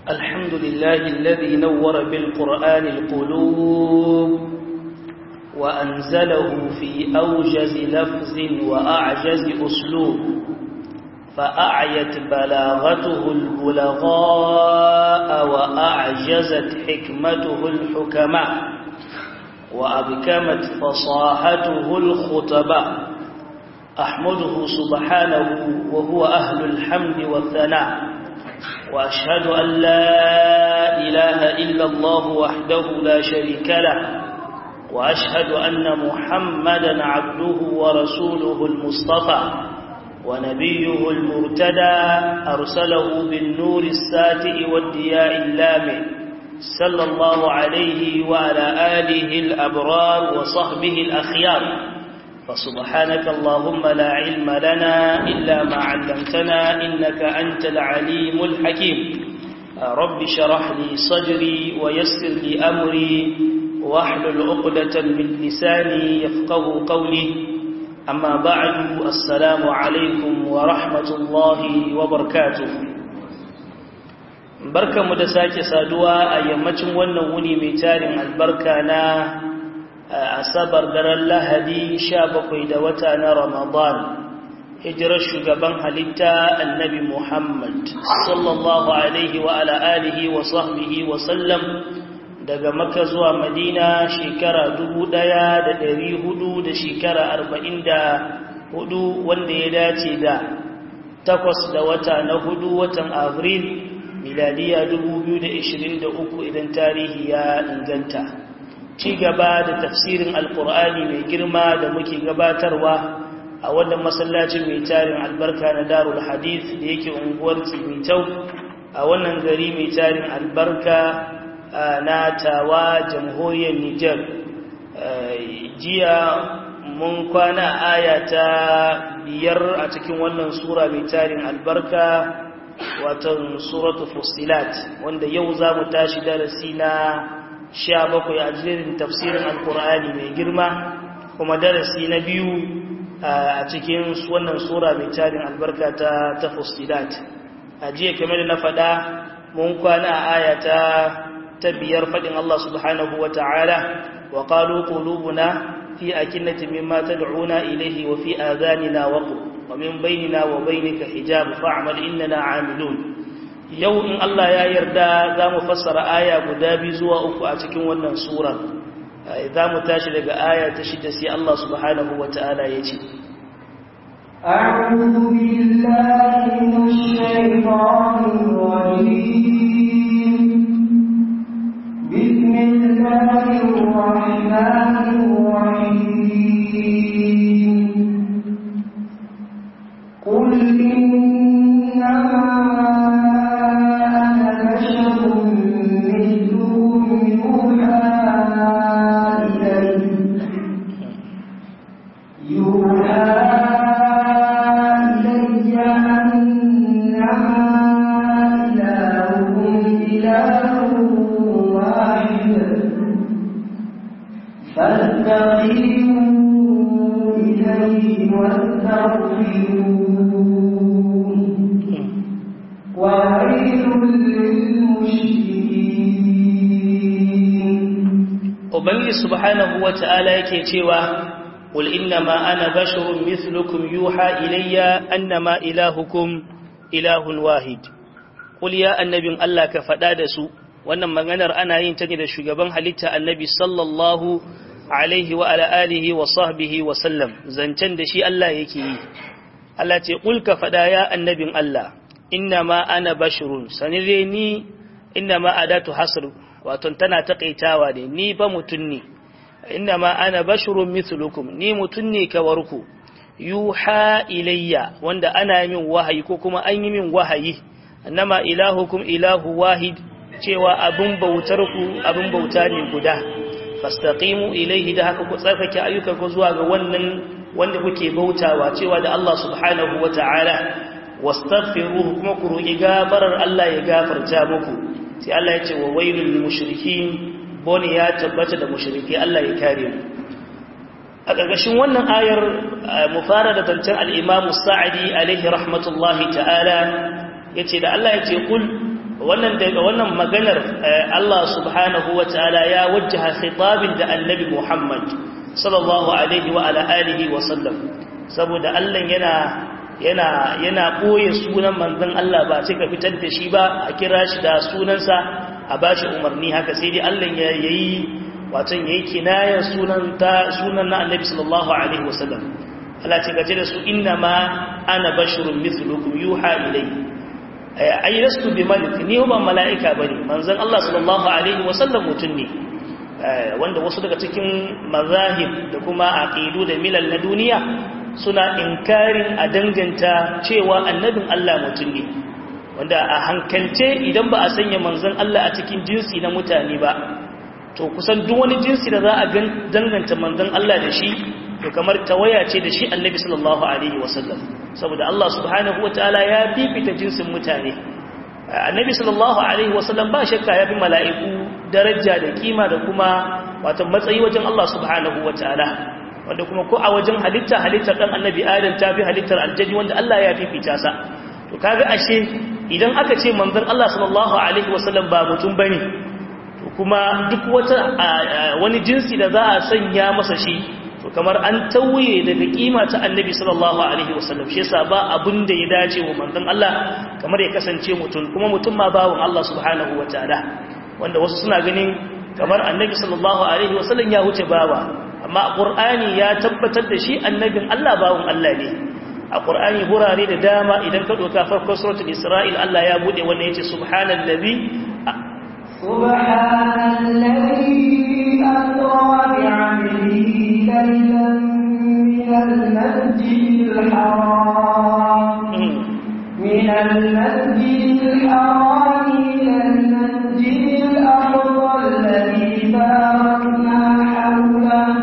الحمد لله الذي نور بالقرآن القلوب وأنزله في أوجز لفظ وأعجز أسلوب فأعيت بلاغته البلغاء وأعجزت حكمته الحكماء وأبكمت فصاحته الخطباء أحمده سبحانه وهو أهل الحمد والثناء وأشهد أن لا إله إلا الله وحده لا شريك له وأشهد أن محمدا عبده ورسوله المصطفى ونبيه المرتدى أرسله بالنور الساتئ والدياء اللامع صلى الله عليه وعلى آله الأبرار وصحبه الأخيار فسبحانك اللهم لا علم لنا إلا ما علمتنا إنك أنت العليم الحكيم رب شرح لي صدري ويسر لي أمري واحلل عقدة من لساني يفقه قولي أما بعد السلام عليكم ورحمة الله وبركاته barka mu da sake saduwa a yammacin wannan wuni mai tarin albarka na asabar daren lahadi sha bakwai da wata na ramadan hijirar shugaban halitta annabi muhammad sallallahu alaihi wa ala alihi wa sahbihi wa sallam daga maka zuwa madina shekara dubu ɗaya da ɗari hudu da shekara arba'in da hudu wanda ya dace da takwas da wata na hudu watan avril miladiya dubu biyu da ishirin da uku idan tarihi ya inganta ci gaba da tafsirin alkur'ani mai girma da muke gabatarwa a wannan masallacin mai tarin albarka na darul hadith da yake unguwar tsimitau a wannan gari mai tarin albarka na tawa jamhuriyar Nijar jiya mun kwana aya ta biyar a cikin wannan sura mai tarin albarka watan suratu fusilat wanda yau za mu tashi darasi na sha bakwai a jirin tafsirin alkur'ani mai girma kuma darasi na biyu a cikin wannan sura mai tarin albarka ta ta fusilat a jiya kamar da na faɗa mun kwana a aya ta ta biyar faɗin Allah subhanahu wa ta'ala wa ƙalu ƙulubuna fi a kinnati mimma ta da'una ilaihi wa fi azanina waƙo wa min bainina wa bainika hijab fa'amal innana amilun yau in Allah ya yarda za mu fassara aya guda biyu zuwa uku a cikin wannan sura za mu tashi daga aya ta shida sai Allah subhanahu wa ta'ala ya ce أعوذ بالله من الشيطان الرجيم بسم الله الرحمن الرحيم قل إنما أنا بشر مثلكم يوحى إلي يوحى إلي أنما إلهكم إله فاستقيموا إليه واستغفروه وويل للمشركين Ubangi subhanahu wa ta'ala yake cewa, Qul innama ana basharun mithlukum yuha ilayya annama ilahukum ilahun wahid. Qul ya annabin Allah ka faɗa da su, wannan maganar ana yin ta ne da shugaban halitta annabi sallallahu alaihi wa ala alihi wa sahbihi wa sallam zancen da shi Allah yake yi Allah ce kul ka fada ya annabin Allah innama ana bashirun sanire ni innama adatu hasr wato tana takaitawa ne ni fa mutun ne innama ana bashirun mithlukum ni mutun ne kawarku yuha ilayya wanda ana min wahayi ko kuma an yi min wahayi annama ilahukum ilahu wahid cewa abin bautar ku abin bauta ne guda fastaqimu ilaihi da haka ku tsarkake ayyukan ku zuwa ga wannan wanda kuke bautawa cewa da Allah subhanahu wata'ala wastaghfiruhu kuma ku roki gafarar Allah ya gafarta muku sai Allah ya ce wa wailul lil mushrikin bone ya tabbata da mushriki Allah ya kare mu a ƙarƙashin wannan ayar mu fara da zancen al-Imam Sa'di alaihi rahmatullahi ta'ala yace da Allah yace kul wannan daga wannan maganar Allah subhanahu wataala ya wajjaha khitabin da annabi Muhammad sallallahu alaihi wa ala alihi wa sallam saboda Allah yana yana yana boye sunan manzon Allah ba sai ka fitar da shi ba a kira shi da sunansa a bashi umarni haka sai dai Allah ya yayi watan yayi kinayar sunan ta sunan na annabi sallallahu alaihi wa sallam Allah ce gaje da su inna ma ana basharun mithlukum yuha ilayhi ai lastu bi malik ni ba mala'ika bane manzon Allah sallallahu alaihi wasallam mutun ne wanda wasu daga cikin mazahib da kuma aqidu da milal na duniya suna inkarin a danganta cewa annabin Allah mutun ne wanda a hankalce idan ba a sanya manzon Allah a cikin jinsi na mutane ba to kusan duk wani jinsi da za a danganta manzon Allah da shi to kamar tawaya ce da shi annabi sallallahu alaihi wasallam saboda Allah subhanahu wataala ya fifita jinsin mutane annabi sallallahu alaihi wasallam ba shakka ya fi mala'iku daraja da kima da kuma wato matsayi wajen Allah subhanahu wataala wanda kuma ko a wajen halitta halittar dan annabi adam ta fi halittar aljaji wanda Allah ya fifita sa to kaga ashe idan aka ce manzon Allah sallallahu alaihi wasallam ba mutum bane to kuma duk wata wani jinsi da za a sanya masa shi to kamar an tauye daga kima ta annabi sallallahu alaihi wasallam shi yasa ba abun da ya dace wa manzon Allah kamar ya kasance mutum kuma mutum ma bawon Allah subhanahu wataala wanda wasu suna ganin kamar annabi sallallahu alaihi wasallam ya wuce bawa amma qur'ani ya tabbatar da shi annabin Allah bawon Allah ne a qur'ani burare da dama idan ka doka farkon suratul isra'il Allah ya bude wannan yace subhanallazi سبحان الذي أسرى بعبده ليلا من المسجد الحرام من المسجد الحرام إلى المسجد الأقصى الذي باركنا حوله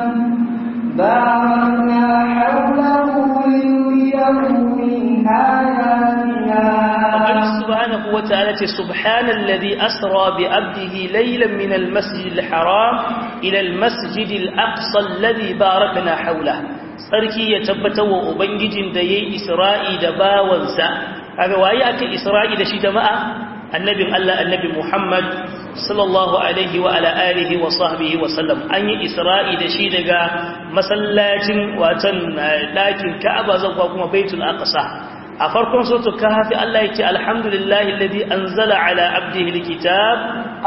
باركنا حوله لنريه من آياتنا سبحانه وتعالى سبحان الذي أسرى بأبده ليلا من المسجد الحرام إلى المسجد الأقصى الذي باركنا حوله sarki ya tabbata wa ubangijin da yayi isra'i da bawansa kaga waye aka isra'i da shi jama'a annabin Allah annabi Muhammad sallallahu alaihi wa ala alihi wa sahbihi wa sallam an yi isra'i da shi daga masallacin watan dakin Ka'aba zuwa kuma Baitul Aqsa a farkon sautu kafi Allah yake alhamdulillahi alladhi anzala ala abdihi alkitab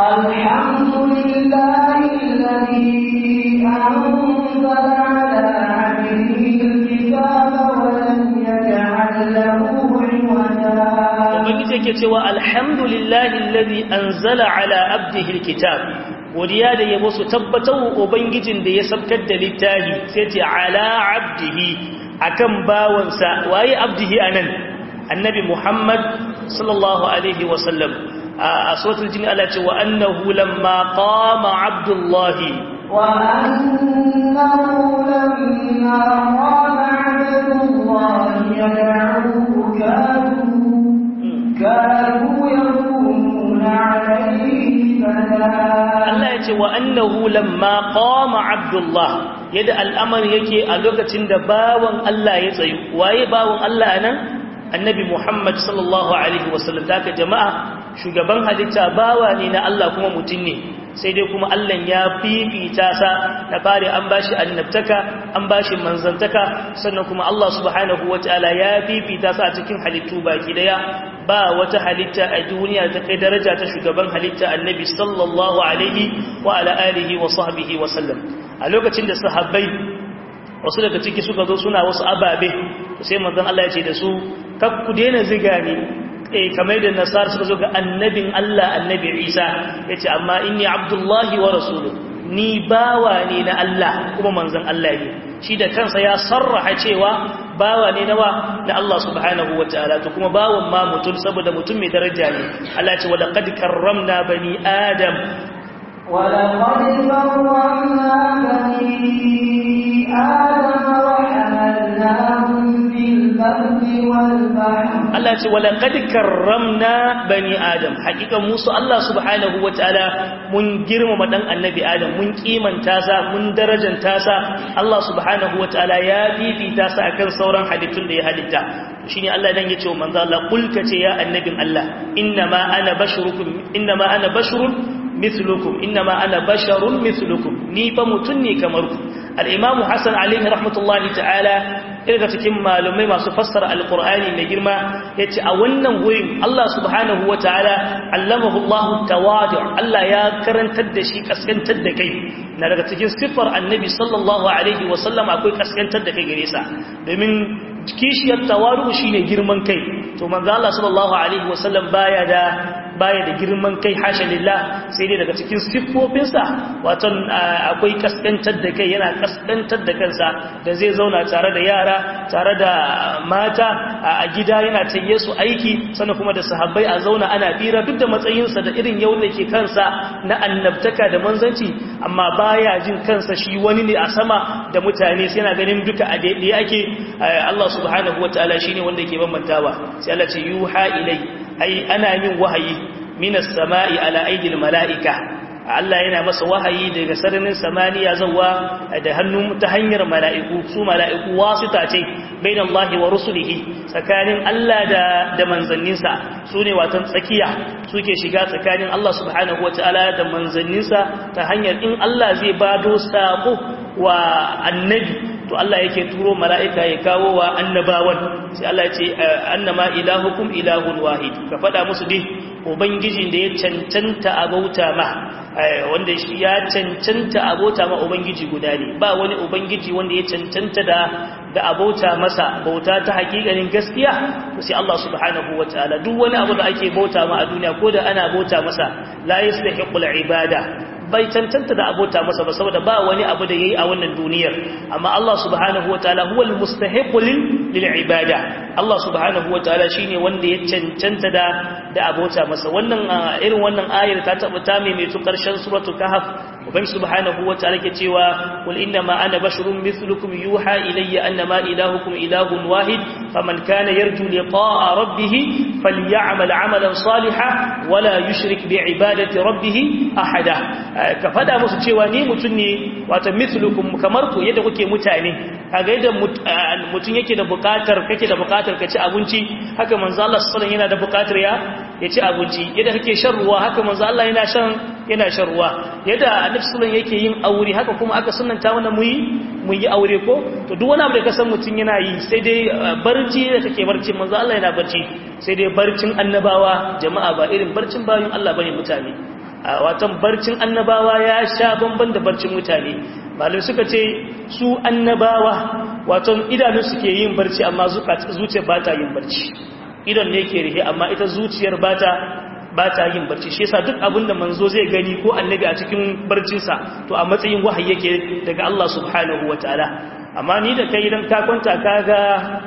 alhamdulillahi alladhi anzala ala abdihi alkitab wa lam yaj'al lahu 'iwaja ubangiji yake cewa alhamdulillahi alladhi anzala ala abdihi alkitab godiya da yabo su tabbatar ubangijin da ya sabkar da littafi sai ce ala abdihi akan bawansa waye abdihi anan annabi Muhammad sallallahu alaihi wasallam a suratul jin Allah ce wa annahu lamma qama abdullahi wa annahu lamma qama abdullahi yad'uhu kadu kadu yakununa alayhi Allah ya ce wa annahu lamma qama abdullah yadda al'amari yake a lokacin da bawan Allah ya tsayu waye bawan Allah nan annabi Muhammad sallallahu alaihi wasallam daga jama'a shugaban halitta bawa ne na Allah kuma mutum ne sai dai kuma Allah ya fifita sa na fare an bashi annabtaka an bashi manzantaka sannan kuma Allah subhanahu wataala ya fifita sa a cikin halittu baki daya ba wata halitta a duniya ta kai daraja ta shugaban halitta annabi sallallahu alaihi wa ala alihi wa sahbihi wa sallam a lokacin da sahabbai wasu daga ciki suka zo suna wasu ababe sai manzon Allah ya ce da su kak ku daina ziga ne eh kamar da nasara suka zo ga annabin Allah annabi Isa yace amma inni abdullahi wa rasuluhu ni bawa ne na Allah kuma manzon Allah ne shi da kansa ya sarraha cewa bawa ne nawa na Allah subhanahu wataala to kuma bawan ma mutum saboda mutum mai daraja ne Allah ya ce wa laqad karramna bani adam ولقد كرمنا بني آدم وحملناهم في البر والبحر Allah ce wala qad karramna bani adam hakika musu Allah subhanahu wataala mun girmama dan annabi adam mun kimanta sa mun darajanta sa Allah subhanahu wataala ya fifita sa akan sauran halittun da ya halitta shine Allah dan yace wa manzo Allah kul kace ya annabin Allah innama ana bashurukum innama ana bashurun mithlukum innama ana basharun mithlukum ni fa mutun ne kamar ku al-imamu hasan alaihi rahmatullahi ta'ala daga cikin malumai masu fassara alkur'ani mai girma ya ce a wannan wurin Allah subhanahu wa ta'ala allamahu Allah tawadu Allah ya karantar da shi kaskantar da kai na daga cikin siffar annabi sallallahu alaihi wasallam akwai kaskantar da kai gare sa domin kishiyar tawadu shine girman kai to manzo Allah sallallahu alaihi wasallam baya da baya da girman kai hasha lillah sai dai daga cikin siffofinsa wato akwai kaskantar da kai yana kaskantar da kansa da zai zauna tare da yara tare da mata a gida yana tayye su aiki sannan kuma da sahabbai a zauna ana bira duk da matsayinsa da irin yau da ke kansa na annabtaka da manzanci amma baya jin kansa shi wani ne a sama da mutane sai yana ganin duka a daidai ake Allah subhanahu wataala shine wanda yake bambantawa sai Allah ce yuha ilai ai ana yin wahayi minas sama'i ala aidil mala'ika Allah yana masa wahayi daga sararin samaniya zawa da hannu ta hanyar mala'iku su mala'iku wasita ce bain Allah wa rusulihi tsakanin Allah da da manzanninsa su ne watan tsakiya suke shiga tsakanin Allah subhanahu wataala da manzanninsa ta hanyar in Allah zai bado sako wa annabi to Allah yake turo mala'ika ya kawo wa annabawan sai Allah ya ce annama ilahukum ilahun wahid ka faɗa musu dai ubangijin da ya cancanta a bauta ma wanda ya cancanta a bauta ma ubangiji guda ne ba wani ubangiji wanda ya cancanta da da abota masa bauta ta hakikanin gaskiya sai Allah subhanahu wataala duk wani abu da ake bauta ma a duniya ko da ana bauta masa la yastahiqul ibada bai cancanta da abota masa ba saboda ba wani abu da yayi a wannan duniyar amma Allah subhanahu wataala huwal mustahiqu lil ibada Allah subhanahu wataala shine wanda ya cancanta da da abota masa wannan irin wannan ayar ta taba ta mai mai karshen suratul kahf uban subhanahu wataala ke cewa qul inna ma ana basharun mithlukum yuha ilayya annama ilahukum ilahun wahid faman kana yarju liqa'a rabbih falyamal 'amalan salihan wala yushrik bi'ibadati rabbih ahada ka fada musu cewa ni mutun ne wato mithlukum kamar ku yadda kuke mutane kaga yadda mutun yake da bukatar kake da bukatar ka ci abinci haka manzo Allah sallallahu yana da bukatar ya ya ci abinci yadda kake shan ruwa haka manzo Allah yana shan yana shan ruwa yadda annabi sallallahu yake yin aure haka kuma aka sunnanta mana mu yi mu yi aure ko to duk wani abu da ka san mutun yana yi sai dai barci da kake barci manzo Allah yana barci sai dai barcin annabawa jama'a ba irin barcin bayin Allah bane mutane watan barcin annabawa ya sha bamban da barcin mutane malai suka ce su annabawa watan idanun suke yin barci amma zuciyar ba ta yin barci idon ne ke rihe amma ita zuciyar ba ta ba ta yin barci shi yasa duk abinda manzo zai gani ko annabi a cikin barcinsa to a matsayin wahayi yake daga Allah subhanahu wataala amma ni da kai idan ka kwanta kaga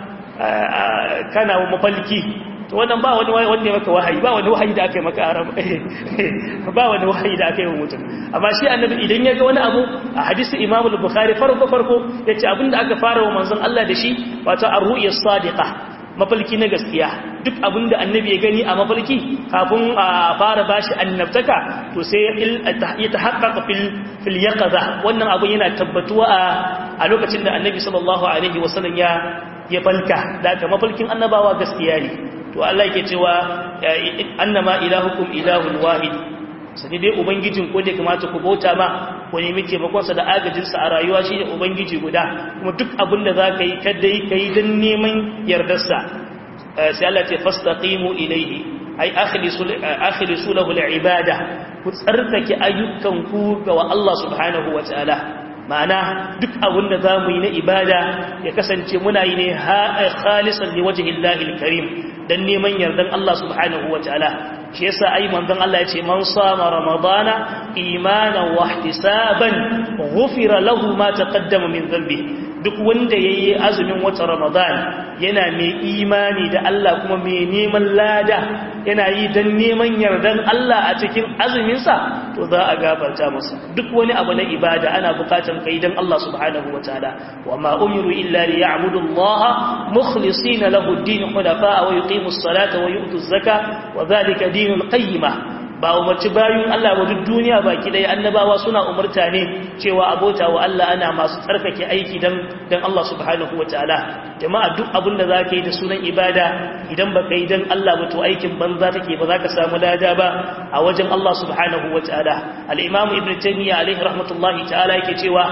kana mafalki to wannan ba wani wanda ya maka wahayi ba wani wahayi da aka yi maka aram ba wani wahayi da aka yi wa mutum amma shi annabi idan ya ga wani abu a hadisi imamu al-bukhari farko farko yace abinda aka fara wa manzon Allah da shi wato ar-ru'ya sadiqa mafalki na gaskiya duk abinda annabi ya gani a mafalki kafin a fara bashi annabtaka to sai ya tahaqqaqa fil fil yaqza wannan abu yana tabbatuwa a lokacin da annabi sallallahu alaihi wasallam ya ya falka da mafalkin annabawa gaskiya ne to Allah yake cewa annama ilahukum ilahun wahid sani dai ubangijin ko da kamata ku bauta ma ku nemi taimakon sa da agajin sa a rayuwa shine ubangiji guda kuma duk abin da zaka yi kada yi kai dan neman yardar sa sai Allah ya fastaqimu ilayhi ai akhlisu akhlisu lahu al-ibada ku tsarkake ayyukan ku ga Allah subhanahu wataala ma'ana duk abin da za mu yi na ibada ya kasance muna yi ne khalisan li wajhi Allahil karim dan neman yardan Allah subhanahu wataala shi yasa ai manzon Allah yace man sama ramadana imanan wa ihtisaban ghufira lahu ma taqaddama min dhanbi duk wanda yayi azumin watan ramadan yana mai imani da Allah kuma mai neman lada yana yi dan neman yardan Allah a cikin azumin sa to za a gafarta masa duk wani abu na ibada ana bukatan kai dan Allah subhanahu wataala wa ma umiru illa liya'budu Allah mukhlisina lahu ad-din hunafa wa yuqimus salata wa yu'tuz zakata wa dhalika dinul qayyimah ba umarci bayun Allah wa duk duniya baki ɗaya annabawa suna umarta ne cewa abota wa Allah ana masu tsarkake aiki dan dan Allah subhanahu wataala jama'a duk abin da zaka yi da sunan ibada idan baka yi dan Allah ba to aikin banza take ba zaka samu lada ba a wajen Allah subhanahu wataala al-Imam Ibn Taymiyyah alaihi rahmatullahi ta'ala yake cewa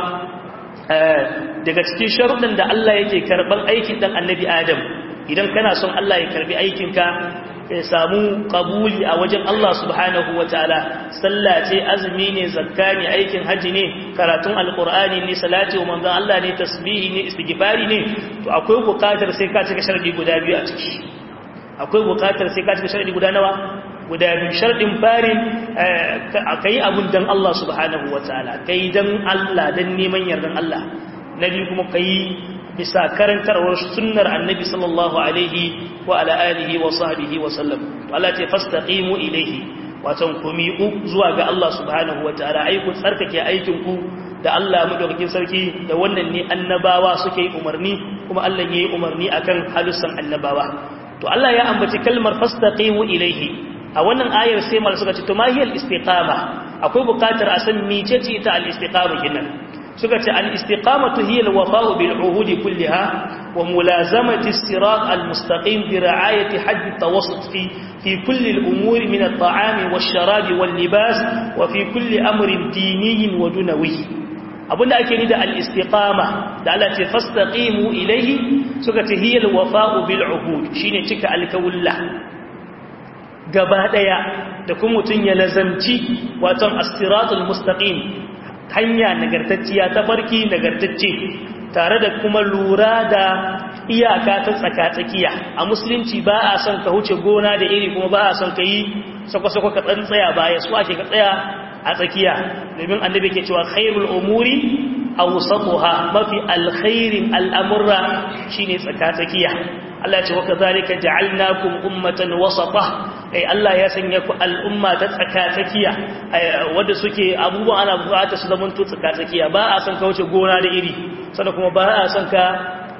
daga cikin sharuɗin da Allah yake karban aikin dan annabi Adam idan kana son Allah ya karbi aikinka ya samu kabuli a wajen Allah subhanahu wa ta'ala sallah ce azumi ne zakka ne aikin haji ne karatun alkur'ani ne salati wa manzon Allah ne tasbihi ne istighfari ne to akwai bukatar sai ka cika sharadi guda biyu a ciki akwai bukatar sai ka cika sharadi guda nawa guda biyu sharadin farin kai abun dan Allah subhanahu wa ta'ala kai dan Allah dan neman yardan Allah nabi kuma kai bisa karantarwar sunnar annabi sallallahu alaihi wa ala alihi wa sahbihi wa sallam Allah ce fastaqimu ilayhi watan ku miƙu zuwa ga Allah subhanahu wa ta'ala ai ku tsarkake aikin ku da Allah madaukakin sarki da wannan ne annabawa suke yi umarni kuma Allah ya yi umarni akan halussan annabawa to Allah ya ambaci kalmar fastaqimu ilayhi a wannan ayar sai mal suka ce to mahiyal istiqama akwai bukatar a san mecece ita al istiqama kenan suka ce al-istiqamatu hiya al-wafa'u bil uhudi kullaha wa mulazamati as-sirat al-mustaqim bi ra'ayati hadd at-tawassut fi fi kulli al-umuri min at-ta'ami wash-sharabi wal-libas wa fi kulli amrin diniyyin wa dunawi abinda ake ni da al-istiqama da Allah ce fastaqimu ilayhi suka ce hiya al-wafa'u bil uhud shine cika alkawulla gaba daya da kuma mutun ya lazamci wato as-siratul mustaqim hanya nagartacciya ta farki nagartacce tare da kuma lura da iyaka ta tsaka-tsakiya a musulunci ba a son ka huce gona da iri kuma ba a son ka yi sako-sako ka tsan tsaya baya su ake ka tsaya a tsakiya domin annabi ke cewa khairul umuri awsatuha mafi alkhairin al'amurra shine tsaka-tsakiya Allah ce wa kadhalika ja'alnakum ummatan wasata ai Allah ya sanya ku al'umma ta tsaka-tsakiya wanda suke abubuwan ana bukata su zaman to tsaka-tsakiya ba a son ka wuce gona da iri sannan kuma ba a son ka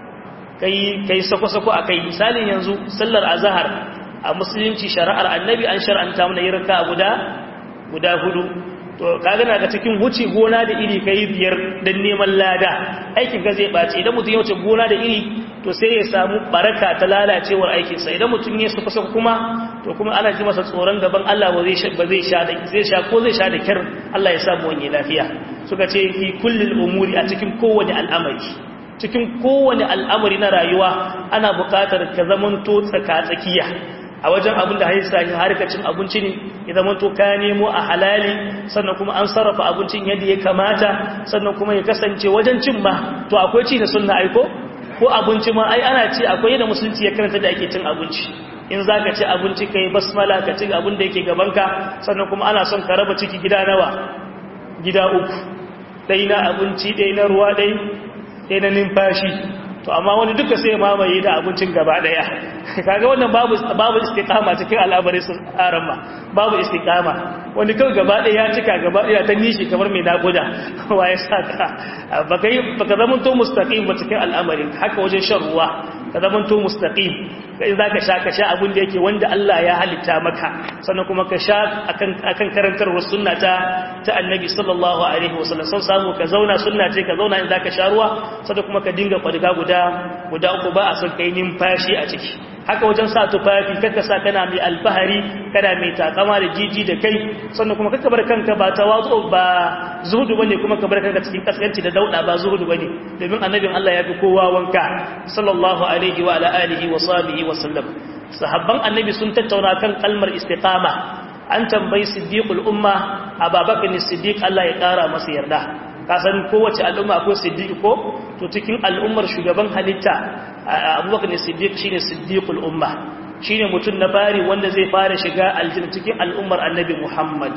kai kai sako-sako akai misalin yanzu sallar azhar a musulunci shari'ar annabi an shar'anta mana yin raka'a guda guda hudu to kaga na ga cikin wuce gona da iri kai biyar dan neman lada aikin ka zai bace idan mutum ya wuce gona da iri to sai ya samu baraka ta lalacewar aikinsa idan mutum ya suka suka kuma to kuma ana ji masa tsoron gaban Allah ba zai ba zai sha da zai sha ko zai sha da kyar Allah ya samu wani lafiya suka ce fi kullil umuri a cikin kowane al'amari cikin kowane al'amari na rayuwa ana buƙatar ka zamanto tsaka tsakiya a wajen abin da haisa harkacin abinci ne ya zama to ka nemo a halali sannan kuma an sarrafa abincin yadda ya kamata sannan kuma ya kasance wajen cin ma to akwai ci da sunna aiko ko abinci ma ai ana ci akwai yadda musulunci ya karanta da ake cin abinci in za ka ci abinci ka yi basmala ka ci abin da yake gabanka sannan kuma ana son ka raba ciki gida nawa gida uku ɗai na abinci ɗai na ruwa ɗai ɗai na numfashi to amma wani duka sai mamaye da abincin gaba daya kaga wannan babu babu istiqama cikin al'amarin sun arama babu istiqama wani kawai gaba daya ya cika gaba daya ta nishi kamar mai nakuda waye saka baka yi baka zaman to mustaqim ba cikin al'amarin haka wajen shan ruwa ka zaman to mustaqim kai zaka sha ka sha abin da yake wanda Allah ya halitta maka sannan kuma ka sha akan akan karantarwar sunna ta ta annabi sallallahu alaihi wasallam san samu ka zauna sunna ce ka zauna in zaka sha ruwa sannan kuma ka dinga kwadiga guda guda uku ba a son kai numfashi a ciki haka wajen sa tufafi kaka sa kana mai alfahari kana mai takama da jiji da kai sannan kuma kaka bar kanka ba tawazu ba zuhudu bane kuma ka bar kanka cikin kaskanci da dauda ba zuhudu bane domin annabin Allah ya fi kowa wanka sallallahu alaihi wa ala alihi wa sahbihi wa sallam sahabban annabi sun tattauna kan kalmar istiqama an tambayi siddiqul umma ababakar siddiq Allah ya kara masa yarda kasan kowace al'umma akwai siddiq ko to cikin al'ummar shugaban halitta abubakar siddiq shine siddiqul umma shine mutum na fari wanda zai fara shiga aljanna cikin al'ummar annabi muhammad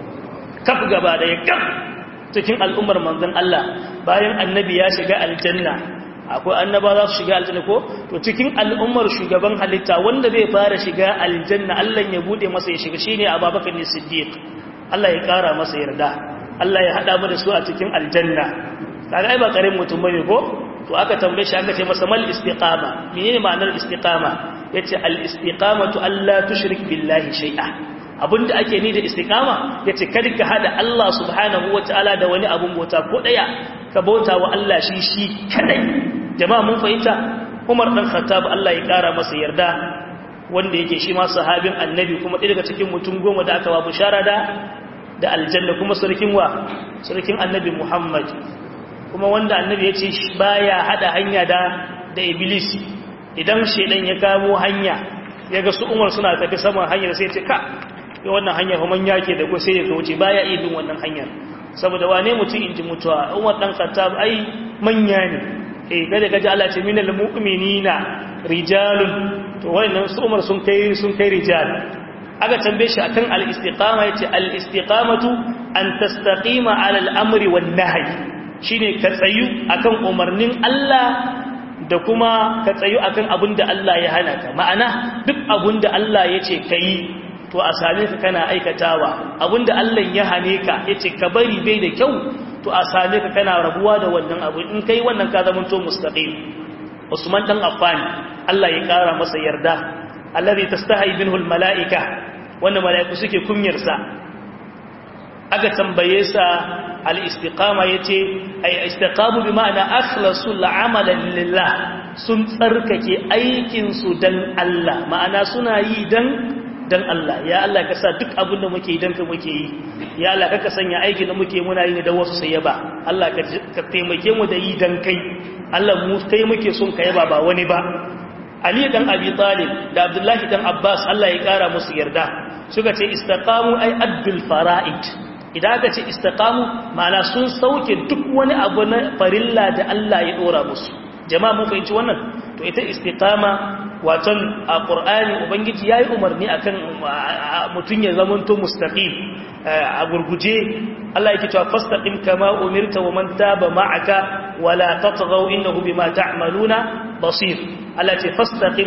kaf gaba da kaf cikin al'ummar manzon Allah bayan annabi ya shiga aljanna akwai annaba za su shiga aljanna ko to cikin al'ummar shugaban halitta wanda zai fara shiga aljanna Allah ya bude masa ya shiga shine Abubakar ne Siddiq Allah ya kara masa yarda Allah ya hada mu da su a cikin aljanna kaga ai ba karin mutum bane ko to aka tambaye shi aka ce masa mal istiqama menene ma'anar istiqama yace al istiqamatu alla tushrik billahi shay'a abinda ake ni da istiqama yace kada ka hada Allah subhanahu wataala da wani abun bauta ko daya ka bauta wa Allah shi shi kadai jama'a mun fahimta Umar dan Khattab Allah ya kara masa yarda wanda yake shi ma sahabin annabi kuma ɗaya daga cikin mutum goma da aka wa bushara da da aljanna kuma sarkin wa sarkin annabi Muhammad kuma wanda annabi ya ce baya hada hanya da da iblis idan shedan ya kamo hanya ya ga su umar suna tafi saman hanyar sai ce ka ya wannan hanyar kuma yake da ko sai ya wuce baya iya bin wannan hanyar saboda wane mutum inji mutuwa umar dan khattab ai manya ne eh kada gaji Allah ce minal mu'minina rijalun to wannan su umar sun kai sun kai rijal aka tambaye shi akan al-istiqama yace al-istiqamatu an tastaqima ala al-amri wan nahy shine ka tsayu akan umarnin Allah da kuma ka tsayu akan abin da Allah ya hana ka ma'ana duk abin da Allah ya ce ka yi to a same ka kana aikatawa abin da Allah ya hane ka ya ce ka bari bai da kyau to a same ka kana rabuwa da wannan abu in kai wannan ka zama to mustaqim Usman dan Affan Allah ya kara masa yarda allazi tastahi minhu almalaika wannan malaiku suke kunyar sa aka tambaye sa al-istiqama yace ay istiqamu bi ma'ana akhlasu al-amalan lillah sun tsarkake aikin su dan Allah ma'ana suna yi dan dan Allah ya Allah ka sa duk abin da muke yi dan ka muke yi ya Allah ka sanya aikin da muke muna yi ne dan wasu sai yaba Allah ka taimake mu da yi dan kai Allah mu kai muke son ka yaba ba wani ba Ali dan Abi Talib da Abdullahi dan Abbas Allah ya kara musu yarda suka ce istaqamu ay addul fara'id idan aka ce istiqamu ma'ana sun sauke duk wani abu na farilla da Allah ya dora musu jama'a mun fahimci wannan to ita istiqama waton a qur'ani ubangiji yayi umarni akan mutun ya zamanto mustaqim a gurguje Allah yake cewa fastaqim kama umirta wa man taba ma'aka wala tatghaw innahu bima ta'maluna basir Allah ce fastaqim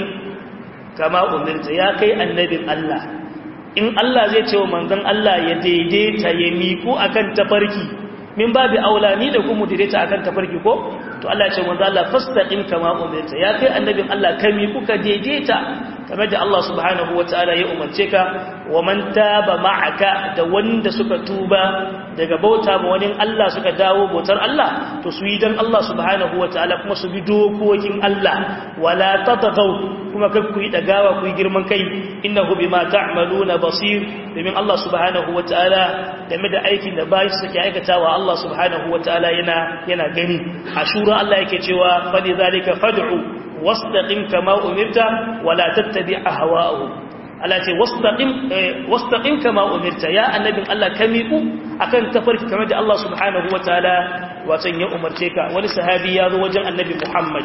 kama umirta ya kai annabin Allah in Allah zai ce wa manzon Allah ya daidaita ya miku akan tafarki min babu aulani da kuma daidaita akan tafarki ko to Allah ya ce manzon Allah fastaqim kama umirta ya kai annabin Allah ka miku ka daidaita kamar da Allah subhanahu wataala ya umarce ka wa man taba ma'aka da wanda suka tuba daga bauta ma wani Allah suka dawo bautar Allah to su yi dan Allah subhanahu wataala kuma su bi dokokin Allah wala tatagaw kuma kar ku yi dagawa ku yi girman kai innahu bima ta'maluna basir domin Allah subhanahu wataala game da aikin da bayi suke aikatawa Allah subhanahu wataala yana yana gani ashura Allah yake cewa fa zalika fad'u wastaqim kama umirta wala tattabi ahwa'ahum Allah ce wastaqim wastaqim kama umirta ya annabin Allah ka miƙu akan tafarki kamar da Allah subhanahu wataala watan ya umarce ka wani sahabi ya zo wajen annabi Muhammad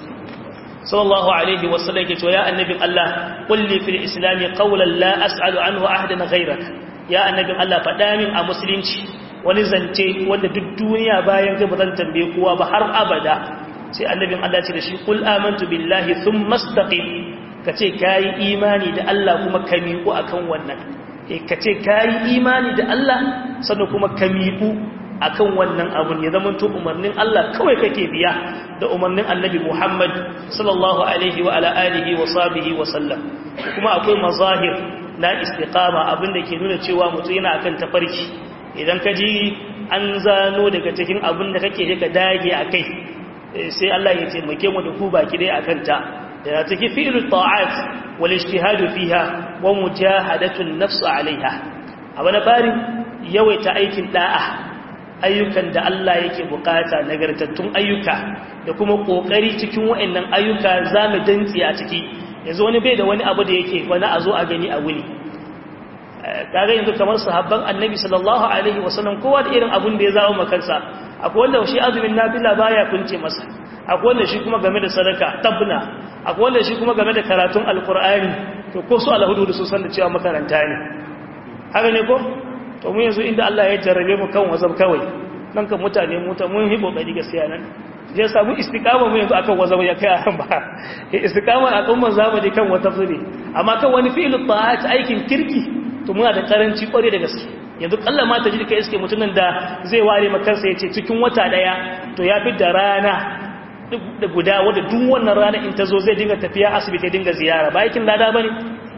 sallallahu alaihi wasallam yake cewa ya annabin Allah qulli fil islam qawlan la as'alu anhu ahadan ghayrak ya annabin Allah faɗa min a musulunci wani zance wanda duk duniya bayan kai ba zan tambaye kowa ba har abada sai annabin Allah ce da shi qul amantu billahi thumma istaqim kace kai imani da Allah kuma ka miƙu akan wannan eh kace kai imani da Allah sannan kuma ka miƙu akan wannan abun ya zama to umarnin Allah kawai kake biya da umarnin Annabi Muhammad sallallahu alaihi wa ala alihi wa sahbihi wa sallam kuma akwai mazahir na istiqama abinda ke nuna cewa mutum yana akan tafarki idan ka ji an zano daga cikin abin da kake ka dage akai sai Allah ya taimake mu da ku baki dai akan ta da take fi'lu ta'at wal ijtihad fiha wa mujahadatu an-nafs 'alayha abana bari yawaita aikin da'a ayyukan da Allah yake bukata nagartattun ayyuka da kuma kokari cikin waɗannan ayyuka zamu dantsi a ciki yanzu wani bai da wani abu da yake wani a zo a gani a wuni kaga yanzu kamar sahabban annabi sallallahu alaihi wasallam kowa da irin abun da ya zawo makansa akwai wanda shi azumin nafila baya kunce masa akwai wanda shi kuma game da sadaka tabna akwai wanda shi kuma game da karatun alqur'ani to ko su alhudu su san da cewa makaranta ne haka ne ko to mu yanzu inda Allah ya jarrabe mu kan wazab kawai nan kan mutane mu ta mun hi kokari gaskiya nan ya samu istiqama mu yanzu akan wazama ya kai akan ba istiqama a kan zamani kan wata fili amma kan wani fi'lu ta'at aikin kirki to muna da karanci kware da gaske yanzu kalla ma ta ji kai iske mutumin da zai ware makansa yace cikin wata daya to ya fi da rana da guda wadda duk wannan rana in ta zo zai dinga tafiya asibiti dinga ziyara ba aikin lada bane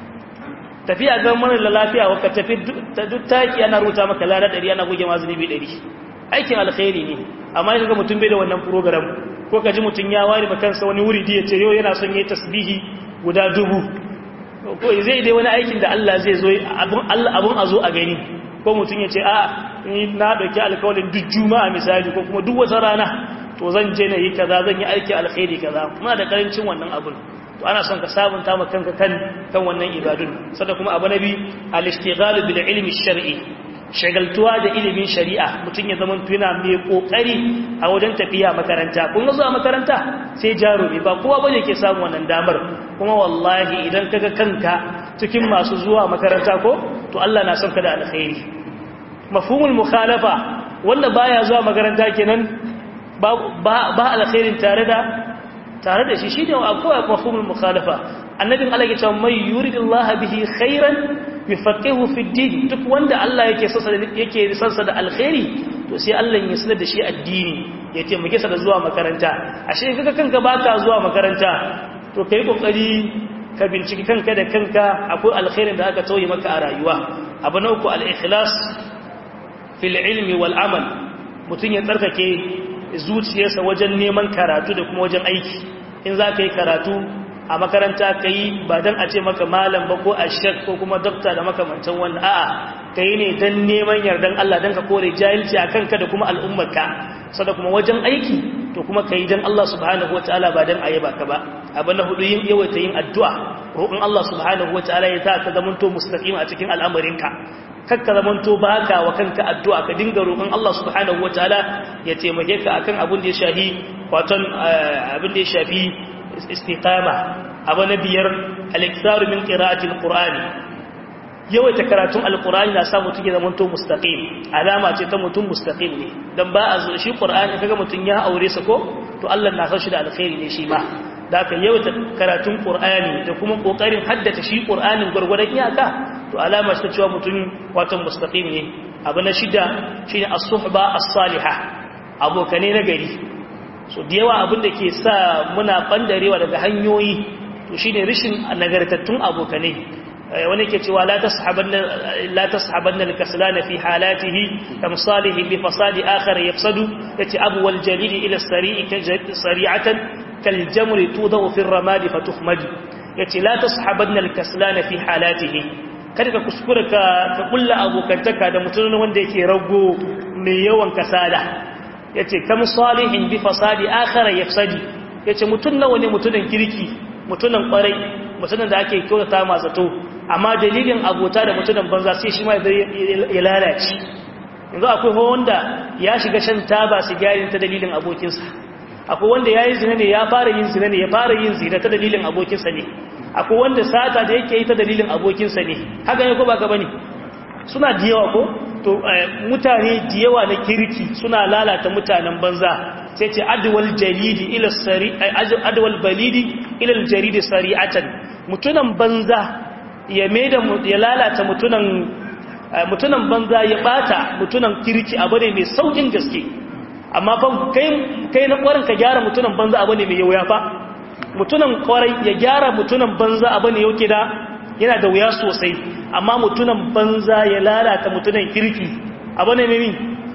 tafiya ga mara lafiya waka tafi duk taki ana ruta maka lada 100 ana goge mazuni 100 aikin alkhairi ne amma ya ga mutum bai da wannan program ko ka ji mutum ya ware makansa wani wuri da ya ce yau yana son yi tasbihi guda dubu ko zai dai wani aikin da Allah zai zo abun a zo a gani ko mutum ya ce a na ɗauki alkawalin duk juma'a misali ko kuma duk wata rana to zan je na yi kaza zan yi aiki alkhairi kaza muna da karancin wannan abun to ana son ka sabunta ma kanka kan kan wannan ibadun sada kuma abu nabi al-ishtighalu bil ilmi shar'i shagaltuwa da ilimin shari'a mutum ya zama tuna mai kokari a wajen tafiya makaranta kun ga zuwa makaranta sai jarumi ba kowa bane ke samu wannan damar kuma wallahi idan kaga kanka cikin masu zuwa makaranta ko to Allah na son ka da alkhairi mafhumul mukhalafa wanda baya zuwa makaranta kenan ba ba alkhairin tare da tare da shi shine akwai mafhumul mukhalafa annabin Allah ya ce mai yuridillahu bihi khairan yufaqihu fi din duk wanda Allah yake sansa yake sansa da alkhairi to sai Allah ya sanar da shi addini ya taimake sa da zuwa makaranta ashe kaga kanka baka zuwa makaranta to kai kokari ka binciki kanka da kanka akwai alkhairin da aka tauye maka a rayuwa abu na uku al-ikhlas fil ilmi wal amal mutun ya tsarkake zuciyarsa wajen neman karatu da kuma wajen aiki in za ka yi karatu a makaranta ka yi ba don a ce maka malam ba ko ashek ko kuma dokta da makamantan wannan a'a ka yi ne don neman yardan Allah don ka kore jahilci a kanka da kuma al'ummarka sada kuma wajen aiki to kuma ka yi don Allah subhanahu wa ta'ala ba don a yi baka ba abu na hudu yin yawaita yin addu'a roƙon Allah subhanahu wa ta'ala ya ta ka zamanto mustaqim a cikin al'amarinka kakka zamanto baka wa kanka addu'a ka dinga roƙon Allah subhanahu wa ta'ala ya taimake ka akan abin da ya shafi waton abin da ya shafi istiqama abu na biyar al-iktaru min qira'atil qur'ani yawaita karatun alqur'ani na sa mutum ya zama to mustaqim alama ce ta mutum mustaqim ne dan ba a zo shi qur'ani kaga mutum ya aure sa ko to Allah na san shi da alkhairi ne shi ma da ka yawaita karatun qur'ani da kuma kokarin haddace shi qur'anin gurgurdan iyaka to alama ce ta cewa mutum wato mustaqim ne abu na shida shine as-suhba as-salihah abokane na gari so da yawa abin da ke sa muna bandarewa daga hanyoyi to shine rishin nagartattun abokanai wani ke cewa la tashabanna la tashabanna al-kaslan fi halatihi kam salihin bi fasadi akhar yafsadu yace abu wal jalil ila sari'i sari'atan kal jamri tudaw fi ar-ramad fatuhmad yace la tashabanna al-kaslan fi halatihi kada ka kuskura ka ka kulla abokantaka da mutum wanda yake rago mai yawan kasala ya ce kam salihin bi fasadi akhara yafsadi ya ce mutum nawa ne mutunan kirki mutunan kwarai mutunan da ake kyautata masu to amma dalilin abota da mutunan banza sai shi ma ya lalace yanzu akwai wanda ya shiga shan taba sigarin ta dalilin abokinsa akwai wanda ya yi zina ne ya fara yin zina ne ya fara yin zina ta dalilin abokinsa ne akwai wanda sata da yake yi ta dalilin abokinsa ne haka ne ko ba gaba ne suna da yawa ko to mutane da yawa na kirki suna lalata mutanen banza sai ce adwal jalidi ila sari adwal balidi ila aljaridi sari'atan mutunan banza ya maida ya lalata mutunan mutunan banza ya bata mutunan kirki abu ne mai saukin gaske amma fa kai kai na kwarin ka gyara mutunan banza abu ne mai yauya fa mutunan kwarai ya gyara mutunan banza abu ne yauke da yana da wuya sosai amma mutunan banza ya lalata mutunan kirki abu ne mai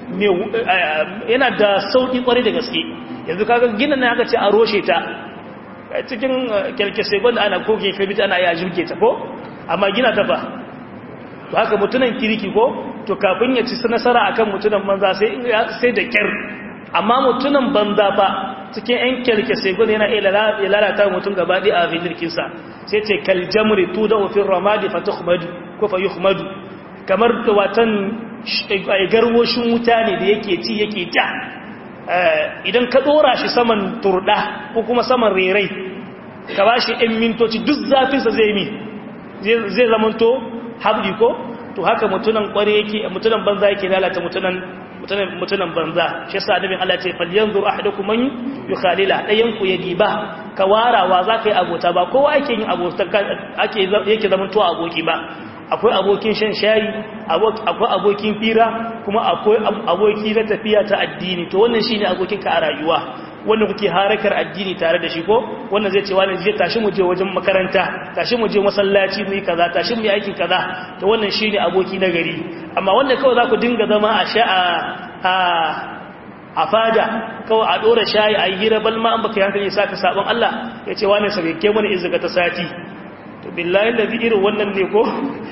yana da sauƙi ƙwarai da gaske yanzu kaga gina na aka ce a roshe ta cikin kyalkesai gwanda ana koke fabita ana yi jirge ta ko amma gina ta fa to haka mutunan kirki ko to kafin ya ci nasara akan mutunan banza sai da kyar amma mutunan banza fa cikin yan kyalkesai gwanda yana iya lalata mutum gaba ɗaya a filirkinsa sai ce kaljamri tu da ofin ramadi fa tuhmadu ko fa yuhmadu kamar da watan garwoshin wuta ne da yake ci yake ja idan ka dora shi saman turda ko kuma saman rerai ka ba shi ɗan mintoci duk zafinsa zai mi zai zamanto habdi ko to haka mutunan kware yake mutunan banza yake lalata mutunan mutunan banza shi yasa annabin Allah ce falyanzur ahadukum man yukhalila dayan ku ya diba ka warawa zaka yi abota ba kowa ake yin abota ake yake zaman to aboki ba akwai abokin shan shayi akwai abokin fira kuma akwai aboki na tafiya ta addini to wannan shine abokin ka a rayuwa wanda kuke harakar addini tare da shi ko wannan zai ce wani zai tashi mu je wajen makaranta tashi mu je masallaci mu yi kaza tashi mu yi aikin kaza to wannan shine aboki na gari amma wanda kawai za ku dinga zama a sha a a fada kawai a dora shayi a yi hira balma an baka hankali sa ka sabon Allah ya ce wani sabike mana izika ta sati to billahi da irin wannan ne ko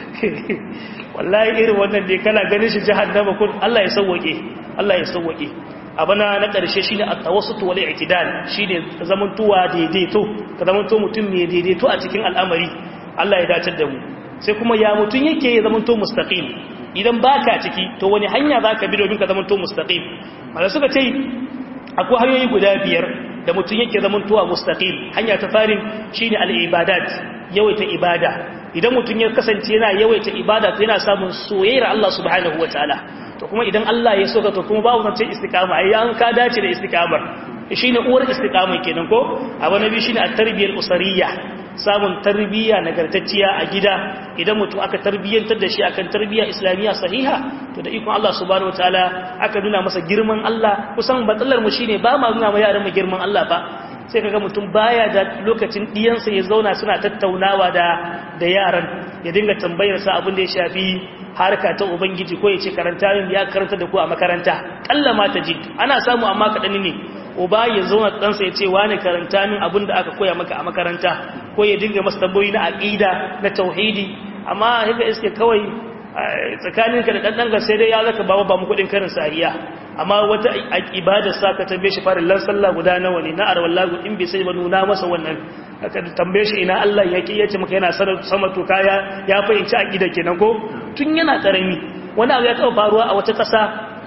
wallahi irin wannan ne kana ganin shi jahannama kun Allah ya sauwake Allah ya sauwake abana na ƙarshe shine at-tawassut wal i'tidal shine zamantuwa daidaito ka zamanto mutum mai daidaito a cikin al'amari Allah ya dace da mu sai kuma ya mutum yake zamanto mustaqim idan baka ciki to wani hanya zaka bi domin ka zamanto mustaqim mala suka ce akwai hanyoyi guda biyar da mutum yake zamantowa mustaqim hanya ta farin shine al-ibadat yawaita ibada idan mutum ya kasance yana yawaita ibada to yana samun soyayyar Allah subhanahu wataala to kuma idan Allah ya soka to kuma babu zance istiqama ai an ka dace da istiqamar shine uwar istiqama kenan ko abu nabi shine at-tarbiyal usariyya samun tarbiyya nagartacciya a gida idan mutum aka tarbiyyantar da shi akan tarbiyya islamiyya sahiha to da ikon Allah subhanahu wataala aka nuna masa girman Allah kusan batsalar mu shine ba ma nuna ma yaran mu girman Allah ba sai kaga mutum baya da lokacin diyansa ya zauna suna tattaunawa da da yaran ya dinga tambayar sa abin da ya shafi harka ta ubangiji ko ya ce karanta yin ya karanta da ku a makaranta kalla ma ta ji ana samu amma kaɗan ne uba ya zauna ɗansa ya ce wani karanta min abin da aka koya maka a makaranta ko ya dinga masa tambayoyi na aƙida na tauhidi amma haka iske kawai tsakaninka da ɗanɗan sai dai ya zaka ba ba mu kuɗin karin sahiya amma wata ibadar sa ka tambaye shi farin lan sallah guda nawa ne na arwal lagu in bai sai ba nuna masa wannan aka tambaye shi ina Allah yake yace maka yana sama to kaya ya fahimci aqida kenan ko tun yana karami wani abu ya taɓa faruwa a wata ƙasa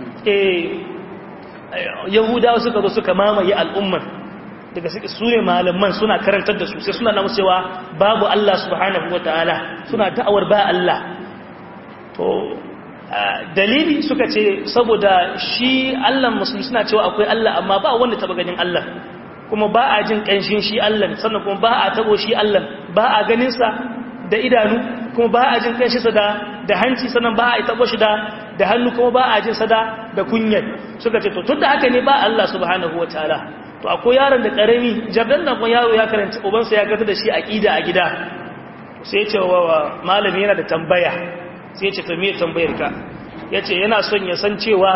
eh yahudawa suka zo suka mamaye al'ummar daga su ne malaman suna karantar da su sai suna namu cewa babu Allah subhanahu wataala suna da'awar ba Allah to dalili suka ce saboda shi Allah musulmi suna cewa akwai Allah amma ba wanda taba ganin Allah kuma ba a jin kanshin shi Allah sannan kuma ba a tabo shi Allah ba a ganin sa da idanu kuma ba a jin kanshin sa da da hanci sannan ba a tabo shi da da hannu kuma ba a jin sa da da kunyar suka ce to tunda haka ne ba Allah subhanahu wataala to akwai yaron da karami jardan nan kuma yaro ya karanta ubansa ya gata da shi aqida a gida sai ya ce wa malami yana da tambaya sai ce ta me tambayar ka ya ce yana son ya san cewa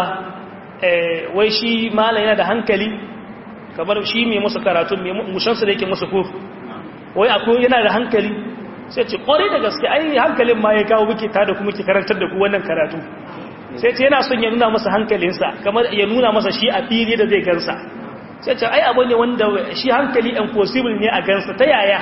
wai shi malam yana da hankali kamar shi mai musu karatu mushansu da yake musu ku wai akwai yana da hankali sai ce kwarai da gaske ai hankalin ma ya kawo muke tada kuma ke karantar da ku wannan karatu sai ce yana son ya nuna masa hankalinsa kamar ya nuna masa shi a fili da zai gansa sai ce ai abu ne wanda shi hankali impossible ne a gansa ta yaya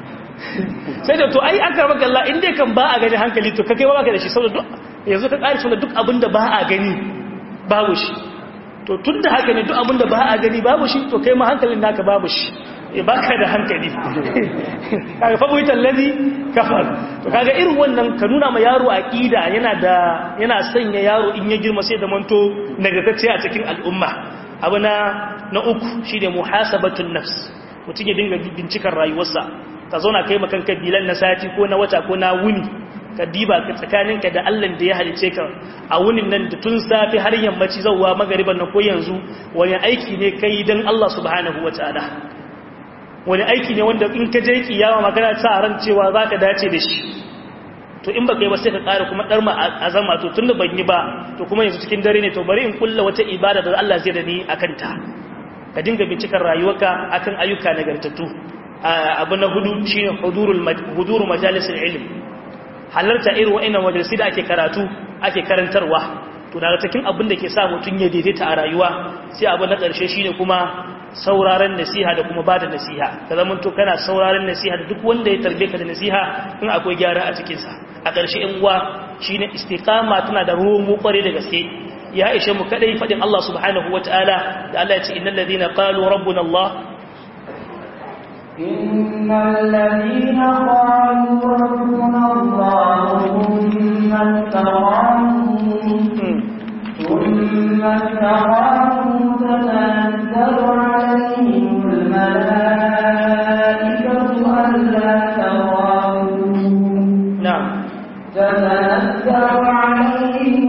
sai da to ai an karɓar galla inda kan ba a gani hankali to kakai ba ka da shi saboda yanzu ka ƙari suna duk abinda ba a gani babu shi to tun da haka ne duk abinda ba a gani babu shi to kai ma hankalin naka babu shi e ba ka da hankali kaga fabuitan lazi kafar to kaga irin wannan ka nuna ma yaro aqida yana da yana sanya yaro in ya girma sai da manto nagartacce a cikin al'umma abu na na uku shine muhasabatun nafs mutum ya dinga bincikar rayuwarsa ka zauna kai makan kabilan na sati ko na wata ko na wuni ka diba ka tsakaninka da Allah da ya halice ka a wunin nan da tun safi har yammaci zauwa magariban nan ko yanzu wani aiki ne kai dan Allah subhanahu wataala wani aiki ne wanda in ka je kiyama magana ta ran cewa zaka dace da shi to in baka yi ba sai ka ƙara kuma darma azama to tunda ban yi ba to kuma yanzu cikin dare ne to bari in kulla wata ibada da Allah zai da ni akan ta ka dinga bincikar rayuwarka akan ayyuka nagartattu abu na hudu shi ne huduru majalisar ilim halarta irin wa'ina majalisi da ake karatu ake karantarwa to daga cikin abin da ke sa mutum ya daidaita a rayuwa sai abu na ƙarshe shi ne kuma sauraren nasiha da kuma ba da nasiha ka zama to kana sauraren nasiha da duk wanda ya tarbe ka da nasiha in akwai gyara a cikinsa a ƙarshe in uwa shi ne istiqama tana da romo ƙware da gaske ya ishe mu kadai faɗin Allah subhanahu wa ta'ala da Allah ya ce innal ladina qalu rabbuna Allah إن الذين قالوا ربنا الله ثم استقاموا ثم استقاموا تتنزل عليهم الملائكة ألا تخافوا نعم تتنزل عليهم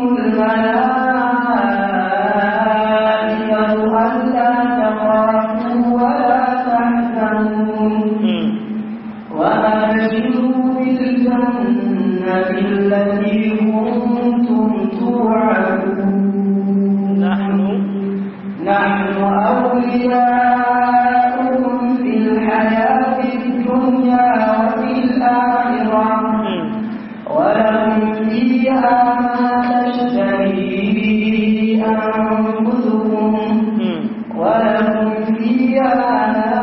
الملائكة ألا تخافوا ولا تحزنوا مم. وأبشروا بالجنة التي كنتم توعدون نحن نحن أولياؤكم في الحياة الدنيا وفي الآخرة مم. ولكم فيها ما تشتهي أنفسكم مم. ولكم فيها ما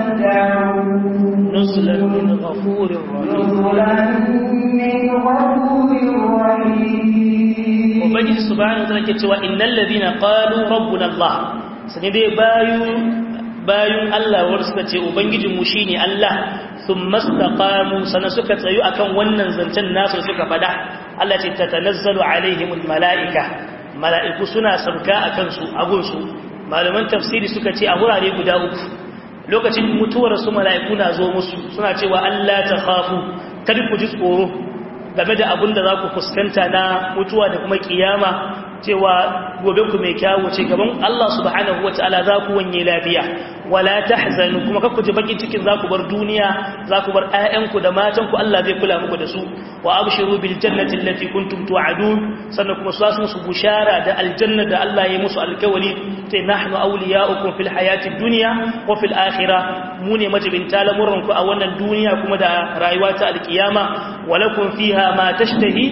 تدعون نزلا من غفور رحيم نزلا من غفور رحيم ubangiji subhanahu wataala ke cewa innal ladina qalu rabbuna allah sani dai bayu bayun Allah wanda suka ce ubangijin mu shine Allah thumma istaqamu sana suka tsayu akan wannan zancen nasu suka fada Allah ce tatanazzalu alaihimul malaika mala'iku suna sabka akan su agun su malaman tafsiri suka ce a wurare guda uku lokacin mutuwar su mala'iku na zo musu suna cewa Allah ta khafu kada ku ji tsoro game da abin da za ku fuskanta na mutuwa da kuma kiyama cewa gobe ku mai kyawu ce gaban Allah subhanahu wata'ala za ku wanye lafiya wala tahzanu kuma kakku ji bakin cikin za ku bar duniya za ku bar ƴaƴanku da matanku Allah zai kula muku da su wa abshiru bil jannati allati kuntum tu'adun sannan kuma su musu bushara da aljanna da Allah ya musu alkawali sai nahnu awliya'ukum fil hayati dunya wa fil akhirah mu ne majibinta lamuran ku a wannan duniya kuma da rayuwa ta alkiyama walakum fiha ma tashtahi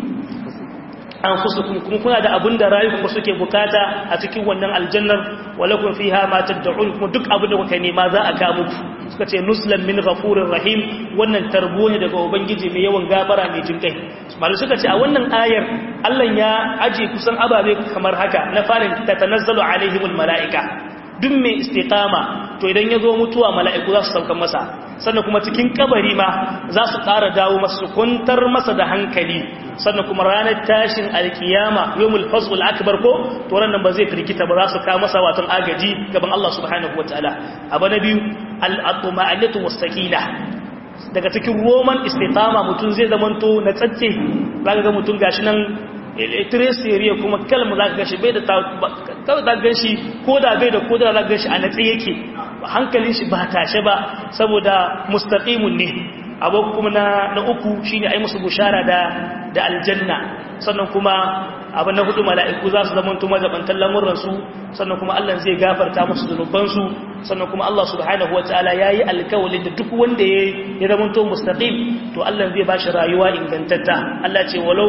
anfusukum kuma kuna da abin da rayukanku suke bukata a cikin wannan aljannar walakum fiha ma tad'un kuma duk abin da kuka nema za a ga muku suka ce nuslan min ghafurir rahim wannan tarbo ne daga ubangiji mai yawan gafara mai jin kai malai suka ce a wannan ayar Allah ya aje kusan ababe kamar haka na farin tatanazzalu alaihimul malaika duk mai istiqama to idan ya zo mutuwa mala'iku za su sauka masa sannan kuma cikin kabari ma za su ƙara dawo masa su kwantar masa da hankali sannan kuma ranar tashin alkiyama yawmul fazl akbar ko to ran nan ba zai firgita ba za su kawo masa watan agaji gaban Allah subhanahu wataala abu na biyu al-atma'anatu was-sakina daga cikin roman istiqama mutum zai zamanto na tsatse zaka ga mutum gashi nan tresiriya kuma kalma za ka gashi bai da kawai za gashi ko da bai da ko da za gashi a natsi yake hankalin shi ba tashe ba saboda mustaqimun ne abu kuma na na uku shine ai musu bushara da da aljanna sannan kuma abu na hudu mala'iku za su zamanto mazabantan lamuransu sannan kuma Allah zai gafarta musu zunubansu sannan kuma Allah subhanahu wataala yayi alkawalin da duk wanda ya ya zamanto mustaqim to Allah zai bashi rayuwa ingantatta Allah ce walau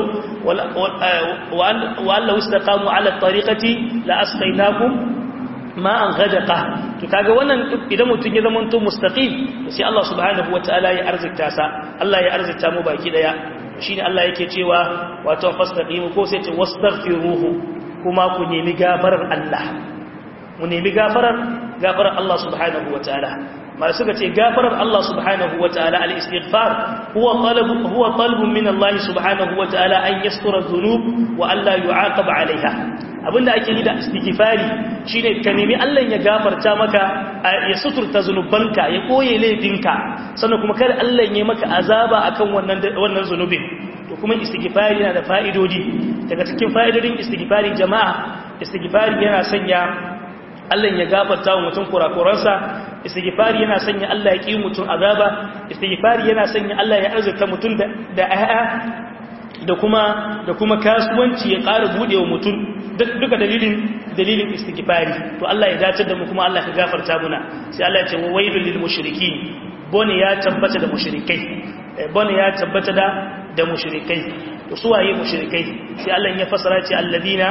wa Allah istaqamu ala tariqati la asqaynakum ma'an ghadaqa to kaga wannan idan mutun ya zamanto mustaqim sai Allah subhanahu wataala ya arzikta sa Allah ya arzikta mu baki daya shine Allah yake cewa wato fastaqimu ko sai ce wastaghfiruhu kuma ku nemi gafarar Allah mu nemi gafarar gafarar Allah subhanahu wataala ma suka ce gafarar Allah subhanahu wataala al-istighfar huwa talab huwa talab min Allah subhanahu wataala an yastura dhunub wa alla yu'aqab 'alayha abinda ake yi da istighfari shine ka nemi Allah ya gafarta maka ya suturta zunubanka ya koye laifinka sannan kuma kada Allah ya maka azaba akan wannan wannan zunubin to kuma istighfari yana da fa'idodi daga cikin fa'idodin istighfari jama'a istighfari yana sanya Allah ya gafarta wa mutum kurakuransa istighfari yana sanya Allah ya ki mutum azaba istighfari yana sanya Allah ya arzuta mutum da da da kuma da kuma kasuwanci ya ƙara buɗe wa mutum duka dalilin dalilin istighfari to Allah ya dace da mu kuma Allah ya gafarta muna sai Allah ya ce wa wailul lil mushrikeen bone ya tabbata da mushrikai bone ya tabbata da da mushrikai to su waye mushrikai sai Allah ya fasara ce alladina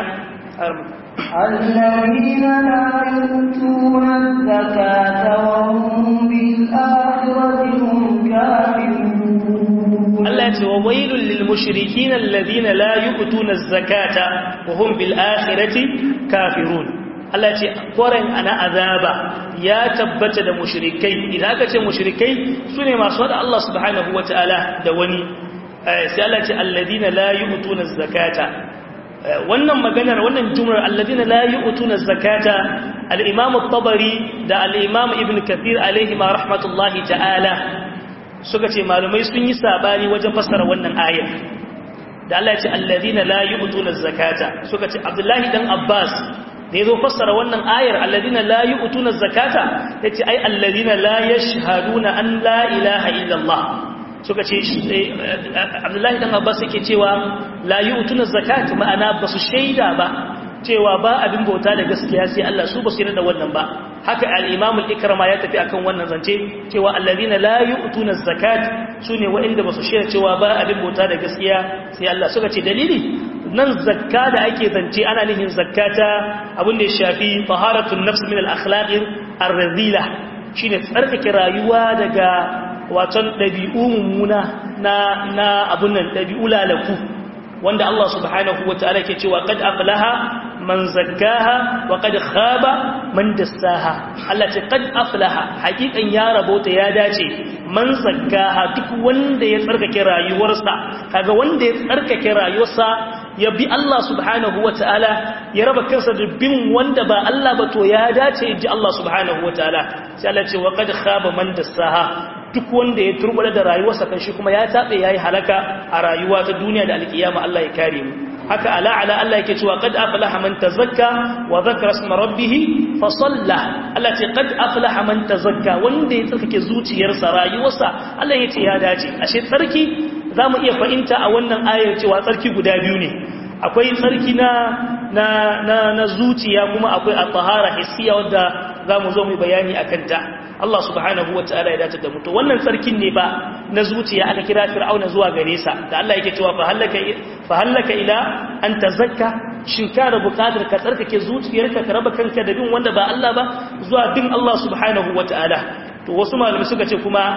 الذين لا يؤتون الزكاة وهم بالآخرة هم كافرون Allah ce wa wailul lil mushrikin alladhina la yu'tuna az-zakata wa hum bil akhirati kafirun Allah ce koren ana azaba ya tabbata da mushrikai idan aka ce mushrikai sune masu hada Allah subhanahu wataala da wani sai Allah ce alladhina la yu'tuna az-zakata wannan maganar wannan jumlar alladina la yu'tuna zakata al-imam at-tabari da al-imam ibn kathir alaihi ma rahmatullahi ta'ala suka ce malumai sun yi sabani wajen fassara wannan ayar da Allah ya ce alladina la yu'tuna zakata suka ce abdullahi dan abbas da yazo fassara wannan ayar alladina la yu'tuna zakata yace ai alladina la yashhaduna an la ilaha illallah suka ce abdullahi dan abbas yake cewa la yu'tuna zakat ma'ana basu shaida ba cewa ba abin bauta da gaskiya sai Allah su basu yarda da wannan ba haka al-imam al-ikrama ya tafi akan wannan zance cewa alladhina la yu'tuna zakat sune wa'inda basu shaida cewa ba abin bauta da gaskiya sai Allah suka ce dalili nan zakka da ake zance ana nihin zakkata abin da ya shafi taharatun nafs min al-akhlaq ar-radila shine tsarkake rayuwa daga waton ɗabi'u mummuna na na abun nan ɗabi'u lalaku wanda Allah subhanahu wa ta'ala ke cewa qad aflaha man zakkaha wa qad khaba man dassaha Allah ce qad aflaha hakikan ya rabota ya dace man zakkaha duk wanda ya tsarkake rayuwarsa kaga wanda ya tsarkake rayuwarsa ya bi Allah subhanahu wa ta'ala ya raba kansa da bin wanda ba Allah ba to ya dace ji Allah subhanahu wa ta'ala sai Allah ce wa qad khaba man dassaha duk wanda ya turbula da rayuwarsa kan shi kuma ya tabe yayi halaka a rayuwa ta duniya da alkiyama Allah ya kare mu haka ala ala Allah yake cewa qad aflaha man tazakka wa dhakara isma rabbih fa salla Allah ce qad aflaha man tazakka wanda ya tsarkake zuciyarsa rayuwarsa Allah yace ya dace ashe tsarki zamu iya fahimta a wannan ayar cewa tsarki guda biyu ne akwai tsarki na na na, na zuciya kuma akwai at-tahara hissiya wanda zamu zo mu bayani akan ta Allah subhanahu wa ta'ala ya dace da mutu wannan tsarkin ne ba na zuciya aka kira fir'auna zuwa gare sa da Allah yake cewa fa hallaka ila an tazakka shin ka da bukatar ka tsarkake zuciyarka ka raba kanka da bin wanda ba Allah ba zuwa bin Allah subhanahu wa ta'ala to wasu malamai suka ce kuma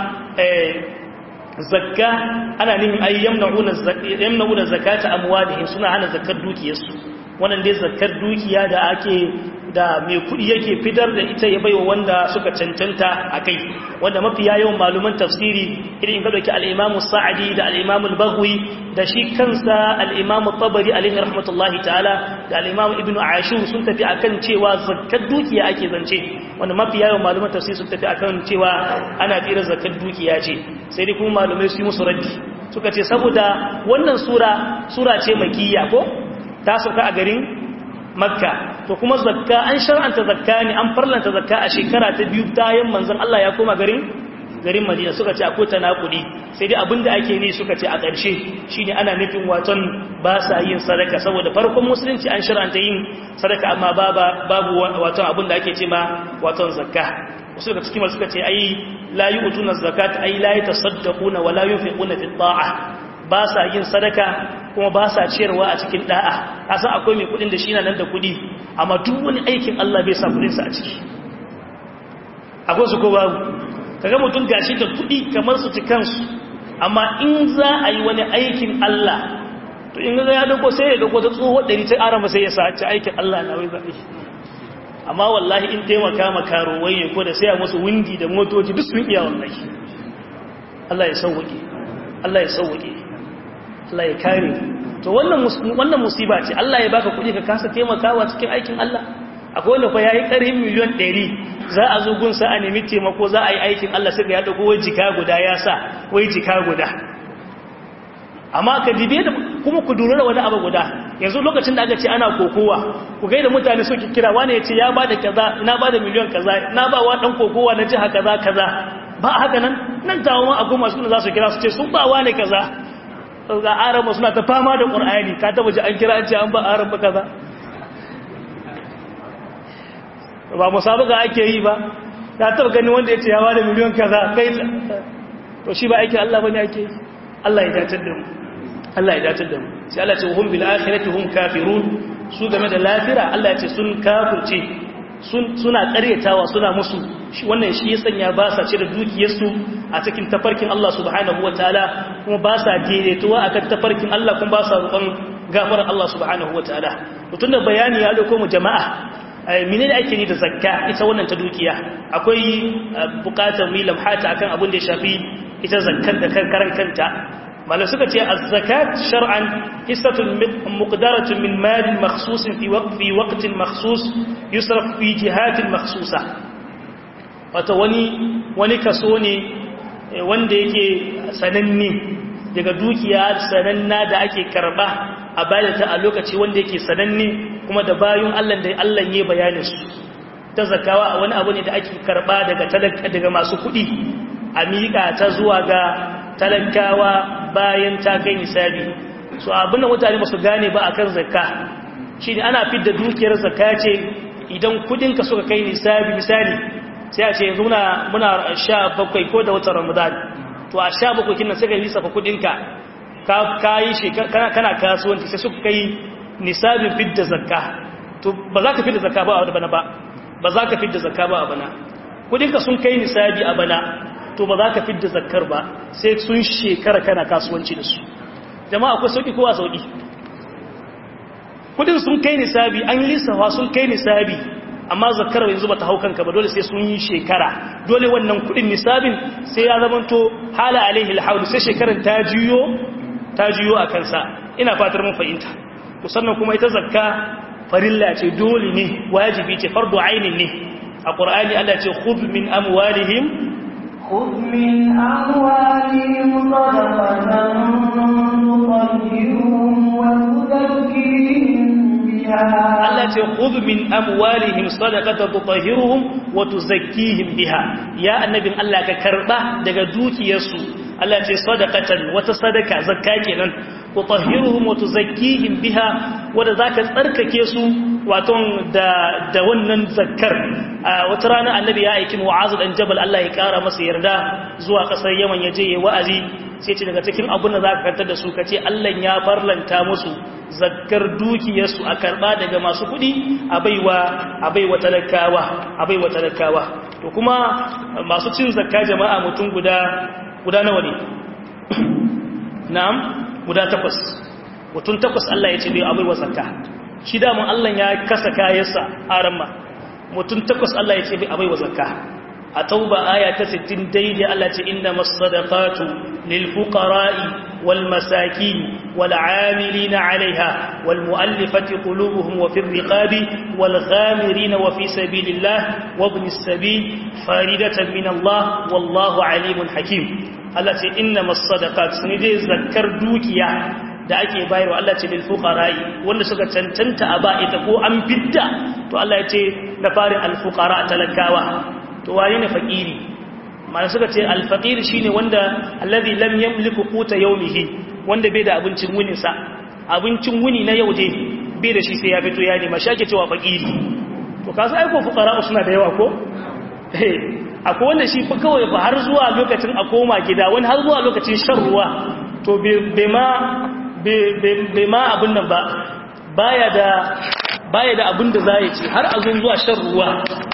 zakka ana nihin ay yamna'una yamna'una zakata amwalihim suna hana zakkar dukiyarsu wannan dai zakkar dukiya da ake da mai kudi yake fitar da ita ya baiwa wanda suka cancanta a kai wanda mafi yawan maluman tafsiri irin ka dauki al-Imam Sa'di da al-Imam al-Baghwi da shi kansa al-Imam Tabari alaihi rahmatullahi ta'ala da al-Imam Ibn Ashur sun tafi akan cewa zakkar dukiya ake zance wanda mafi yawan maluman tafsiri sun tafi akan cewa ana tsira zakkar dukiya ce sai dai kuma malumai su yi musu raddi suka ce saboda wannan sura sura ce makiyya ko ta sauka a garin makka to kuma zakka an shar'anta zakka ne an farlanta zakka a shekara ta biyu bayan manzon Allah ya koma garin garin Madina suka ce akwai tanakudi sai dai abinda ake ne suka ce a ƙarshe shine ana nufin waton ba sa yin sadaka saboda farkon musulunci an shar'anta yin sadaka amma babu waton abinda ake ce ma waton zakka wasu daga cikin suka ce ai la yu'tuna zakat ai la yatasaddaquna wa la yunfiquna fi ta'ah ba sa yin sadaka kuma ba sa ciyarwa a cikin da'a kasan akwai mai kudin da shi na nan da kudi amma duk wani aikin Allah bai sa kudinsa a ciki akwai su ko babu kaga mutum gashi da kudi kamar su ci kansu amma in za a yi wani aikin Allah to in ga ya dauko sai ya dauko ta tsohon ɗari ta arama sai ya sace aikin Allah na wai zaɓe amma wallahi in taimaka ma karuwai ne ko da sai a musu windi da motoci duk sun iya wallahi Allah ya sauwaƙe Allah ya sauwaƙe Allah ya kare to wannan wannan musiba ce Allah ya baka kuɗi ka kasa taimakawa cikin aikin Allah akwai wanda fa yayi ƙarfin miliyan 100 za a zo gunsa a nemi taimako za a yi aikin Allah sai ya dauko wai jika guda ya sa wai jika guda amma ka dibe da kuma ku dura da wani abu guda yanzu lokacin da aka ce ana kokowa ku ga da mutane suke kira wani ya ce ya bada kaza na bada miliyan kaza na ba wa dan kokowa na jiha kaza kaza ba haka nan nan tawo ma akwai masu za su kira su ce sun ba wa ne kaza ga araba suna ta fama da ƙur'ani ka taba ji an kira an ce an ba araba kaza ba musabaka ake yi ba ta taba gani wanda ya ce ya bada miliyan kaza kai to shi ba aiki Allah bane ake yi Allah ya datar da mu Allah ya datar da mu sai Allah ya ce hum bil akhirati hum kafirun su game da lafira Allah ya ce sun kafirce suna ƙaryatawa suna musu wannan shi ya sanya ba sa cire dukiyarsu a cikin tafarkin Allah subhanahu wa ta'ala kuma ba sa daidaituwa akan tafarkin Allah kuma ba sa roƙon gafarar Allah subhanahu wa ta'ala mutum da bayani ya dauko mu jama'a mene da ake ni da zakka ita wannan ta dukiya akwai buƙatar mu lamhata akan abin da ya shafi ita zakkar da karan kanta mala suka ce az-zakat shar'an hissatun muqdaratun min malin makhsusin fi waqfi waqtin makhsus yusraf fi jihatin makhsusa wato wani wani kaso ne wanda yake sananne daga dukiya sananna da ake karba a bayar ta a lokaci wanda yake sananne kuma da bayun Allah da Allah ya bayanin su ta zakawa a wani abu ne da ake karba daga talaka daga masu kuɗi a miƙa ta zuwa ga talakawa bayan ta kai nisabi so abin da mutane ba su gane ba akan zakka shine ana fidda dukiyar zakka ce idan kudinka suka kai nisabi misali sai a ce yanzu muna muna sha bakwai ko da watan ramadan to a sha bakwai kinan sai ka lissafa kudinka ka kayi shekara kana kasuwanci sai suka kai nisabin fidda zakka to ba za ka fidda zakka ba a bana ba ba za ka fidda zakka ba a bana kudinka sun kai nisabi a bana to ba za ka fidda zakkar ba sai sun shekara kana kasuwanci da su jama'a akwai sauki kowa sauki kudin sun kai nisabi an lissafa sun kai nisabi amma zakkar yanzu ba ta hau kanka ba dole sai sun yi shekara dole wannan kudin nisabin sai ya zamanto hala alaihi alhaul sai shekarar ta juyo ta juyo a kansa ina fatar mun fahimta sannan kuma ita zakka farilla ce dole ne wajibi ce fardu ainin ne a qur'ani Allah ce khudh min amwalihim خذ من أموالهم صدقة تطهرهم وتزكيهم بها Allah ce khudh min amwalihim sadaqatan tutahhiruhum wa tuzakkihim biha ya annabin Allah ka karba daga dukiyarsu Allah ce sadaqatan wata sadaka zakka kenan tutahhiruhum wa tuzakkihim biha wanda zaka tsarkake su wato da da wannan zakkar wata rana annabi ya aiki Mu'az dan Jabal Allah ya kara masa yarda zuwa kasar Yaman yaje yayi wa'azi sai ce daga cikin abun da zaka kantar da su kace Allah ya farlanta musu zakkar dukiyarsu a karba daga masu kudi a baiwa a baiwa talakawa a baiwa talakawa to kuma masu cin zakka jama'a mutum guda guda nawa ne na'am guda takwas mutum takwas Allah ya ce bai a baiwa zakka shi da mun Allah ya kasa kayansa a ramma mutum takwas Allah ya ce bai a baiwa zakka a tauba aya ta 60 daidai Allah ce inna masadaqatu lil fuqara'i wal masakin wal 'amilina 'alayha wal mu'allifati qulubuhum wa fir riqabi wal ghamirina wa fi sabilillah wa ibnis sabil faridatan min Allah wallahu 'alimun hakim Allah ce inna masadaqat sun dai zakkar dukiya da ake bayarwa Allah ce lil fuqara'i wanda suka cancanta a ba ita ko an bidda to Allah ya ce da farin al fuqara talakawa to waye ne fakiri mana suka ce alfaqir shine wanda allazi lam yamliku quta yawmihi wanda bai da abincin wunin sa abincin wuni na yau dai bai da shi sai ya fito ya nema shake cewa fakiri to kasu ai ko fuqara suna da yawa ko eh akwai wanda shi fa kawai fa har zuwa lokacin a koma gida wani har zuwa lokacin shan ruwa to bai ma bai ma abin nan ba baya da baya da abin da za ya ci har azun zuwa shan ruwa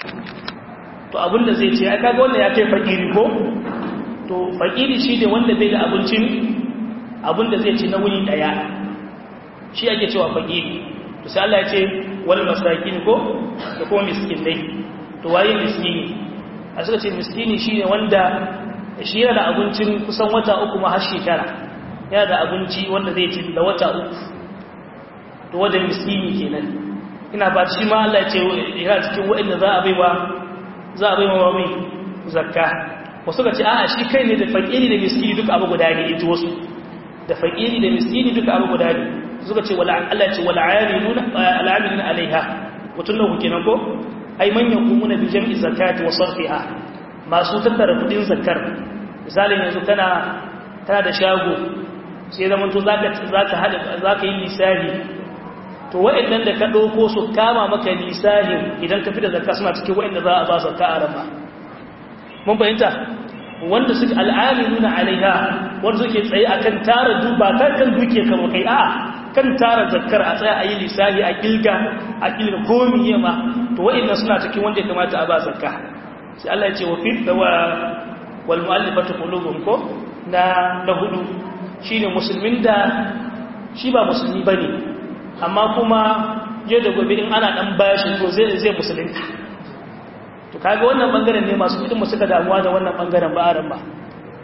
to abinda zai ce ya kaga wannan ya kai fakiri ko to fakiri shi ne wanda bai da abincin abinda zai ci na wuni daya shi ake cewa fakiri to sai Allah ya ce wal masakin ko da kuma miskinai to waye miskini a suka ce miskini shi ne wanda shi yana da abincin kusan wata uku ma har shekara yana da abinci wanda zai ci da wata uku to wanda miskini kenan ina ba shi ma Allah ya ce yana cikin waɗanda za a baiwa za a bai mawa mai zakka wasu ga ce a shi kai ne da fakiri da miskini duka abu guda ne ita wasu da fakiri da miskini duka abu guda ne suka ce Allah ce wal al'amiluna alaiha mutun nan kuke nan ko ai man yaqumuna bi jam'i zakati wa sarfiha masu tattara kudin zakkar misalin yanzu kana kana da shago sai zaman to zaka zaka hada zaka yi lissafi to wa'annan da ka ɗauko su kama maka lisahin idan ka fi da zakka suna cikin wa'anda za a ba zakka a rama mun fahimta wanda suke al'amilu na alaiha wanda suke tsaye akan tara duba kan kan duke kama kai a kan tara zakkar a tsaya a yi lisahi a kilga a kilga komi yama to wa'annan suna cikin wanda ya kamata a ba zakka sai Allah ya ce wa fit wa wal mu'allifatu qulubuhum ko na na hudu shine musulmin da shi ba musulmi bane amma kuma yau da gobe in ana dan bashi to zai zai musulunta to kaga wannan bangaren ne masu kudin mu suka damuwa da wannan bangaren ba aran ba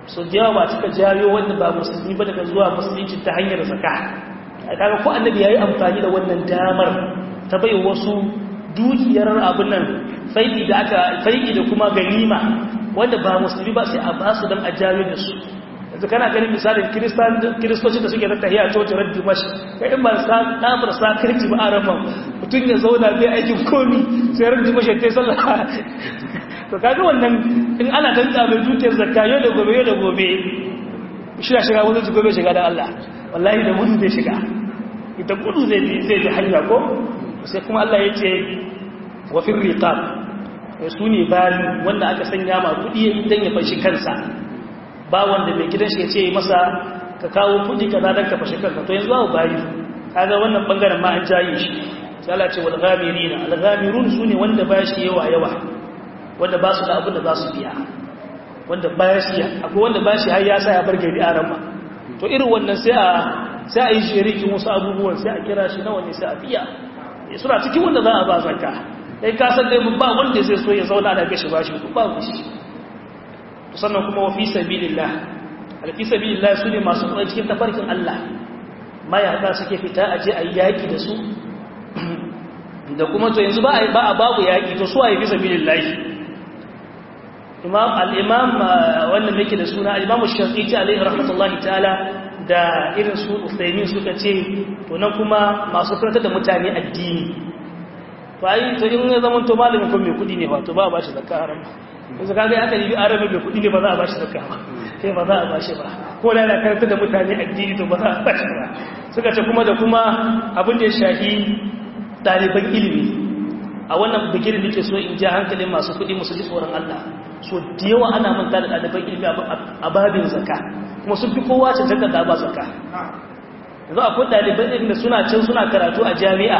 so da yawa ba cika jayo wanda ba musulmi ba daga zuwa musulunci ta hanyar zaka kaga ko annabi yayi amfani da wannan damar ta bai wasu dukiyar abin nan faidi da aka faidi da kuma ganima wanda ba musulmi ba sai a ba su dan a jayo da su yanzu kana ganin misalin kiristoci da suke zata a coci ran dimash ka in ba sa ɗafar sa kirki ba a rama mutum ya zauna bai aikin komi sai ran dimash ya tai sallah to kaga wannan in ana tanka mai dukiyar zakka yau da gobe yau da gobe shi shiga wani su gobe shiga da Allah wallahi da gudu zai shiga ita gudu zai bi zai bi hanya ko sai kuma Allah ya ce wa fir riqab su ne bari wanda aka sanya ma kudi dan ya fashi kansa ba wanda mai gidan shi ya ce masa ka kawo kudi kaza dan ka fashi kanka to yanzu babu bayi kaga wannan bangaren ma an jaye shi sai Allah ce wal ghamirina al ghamirun sune wanda ba shi yawa yawa wanda ba su da abin da za su biya wanda ba shi akwai wanda ba shi har ya sa ya bar gari a rama to irin wannan sai a sai a yi shirikin wasu abubuwan sai a kira shi nawa ne sai a biya suna cikin wanda za a ba zakka kai ka san dai ba wanda sai so ya zauna da gashi bashi ba ku shi sannan kuma wa fi sabilillah alfi sabilillah su ne masu kuma cikin tafarkin Allah mayaka suke fita a je a yi yaƙi da su da kuma to yanzu ba a babu yaƙi to su a yi fi sabilillah imam al-imam wannan yake da suna al-imam shafi'i alaihi rahmatullahi ta'ala da irin su Uthaymin suka ce to nan kuma masu karantar da mutane addini to ai to in ya zama to malamin ko mai kudi ne ba to ba ba shi zakka haram yanzu kaga aka yi arabi mai kudi ne ba za a ba shi zakka ba sai ba za a ba shi ba ko da yana karantar da mutane addini to ba za a ba shi ba suka ce kuma da kuma abin da ya shafi ɗaliban ilimi a wannan bikin da ke so in ji hankalin masu kudi musu ji tsoron Allah so da yawa ana manta da ɗaliban ilimi a babin zakka kuma sun fi kowa cancanta da ba zakka yanzu akwai ɗaliban ilimi da suna can suna karatu a jami'a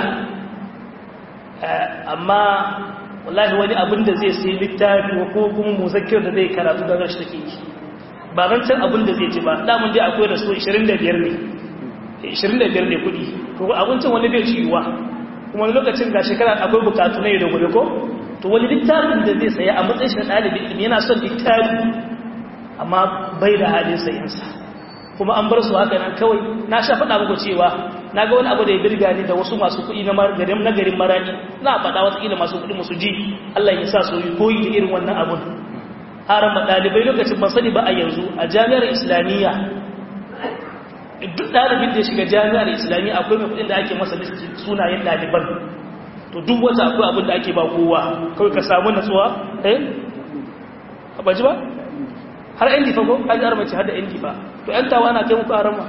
amma wallahi wani abin da zai sai littafi ko kuma muzakkir da zai karatu da rashi take yi ba ran can abin da zai ci ba damun dai akwai da su 25 ne 25 ne kudi to abincin wani bai ciwa kuma wani lokacin ga shekara akwai bukatu na da gobe ko to wani littafin da zai saya a matsayin shi na ɗalibin ilimi yana son littafi amma bai da halin sayansa kuma an bar su haka nan kawai na sha faɗa muku cewa na ga wani abu da ya birga ni da wasu masu kuɗi na garin na garin marani na faɗa watakila masu kuɗi musu ji Allah ya sa su yi koyi da irin wannan abun haram ɗalibai lokacin ban sani ba a yanzu a jami'ar islamiyya duk ɗalibin da ya shiga jami'ar islamiyya akwai mai kuɗin da ake masa sunayen ɗaliban to duk wata akwai abin da ake ba kowa kawai ka samu natsuwa eh ba ji ba har yan difa ko kaji armaci har da yan difa to yan tawa na kai muku arama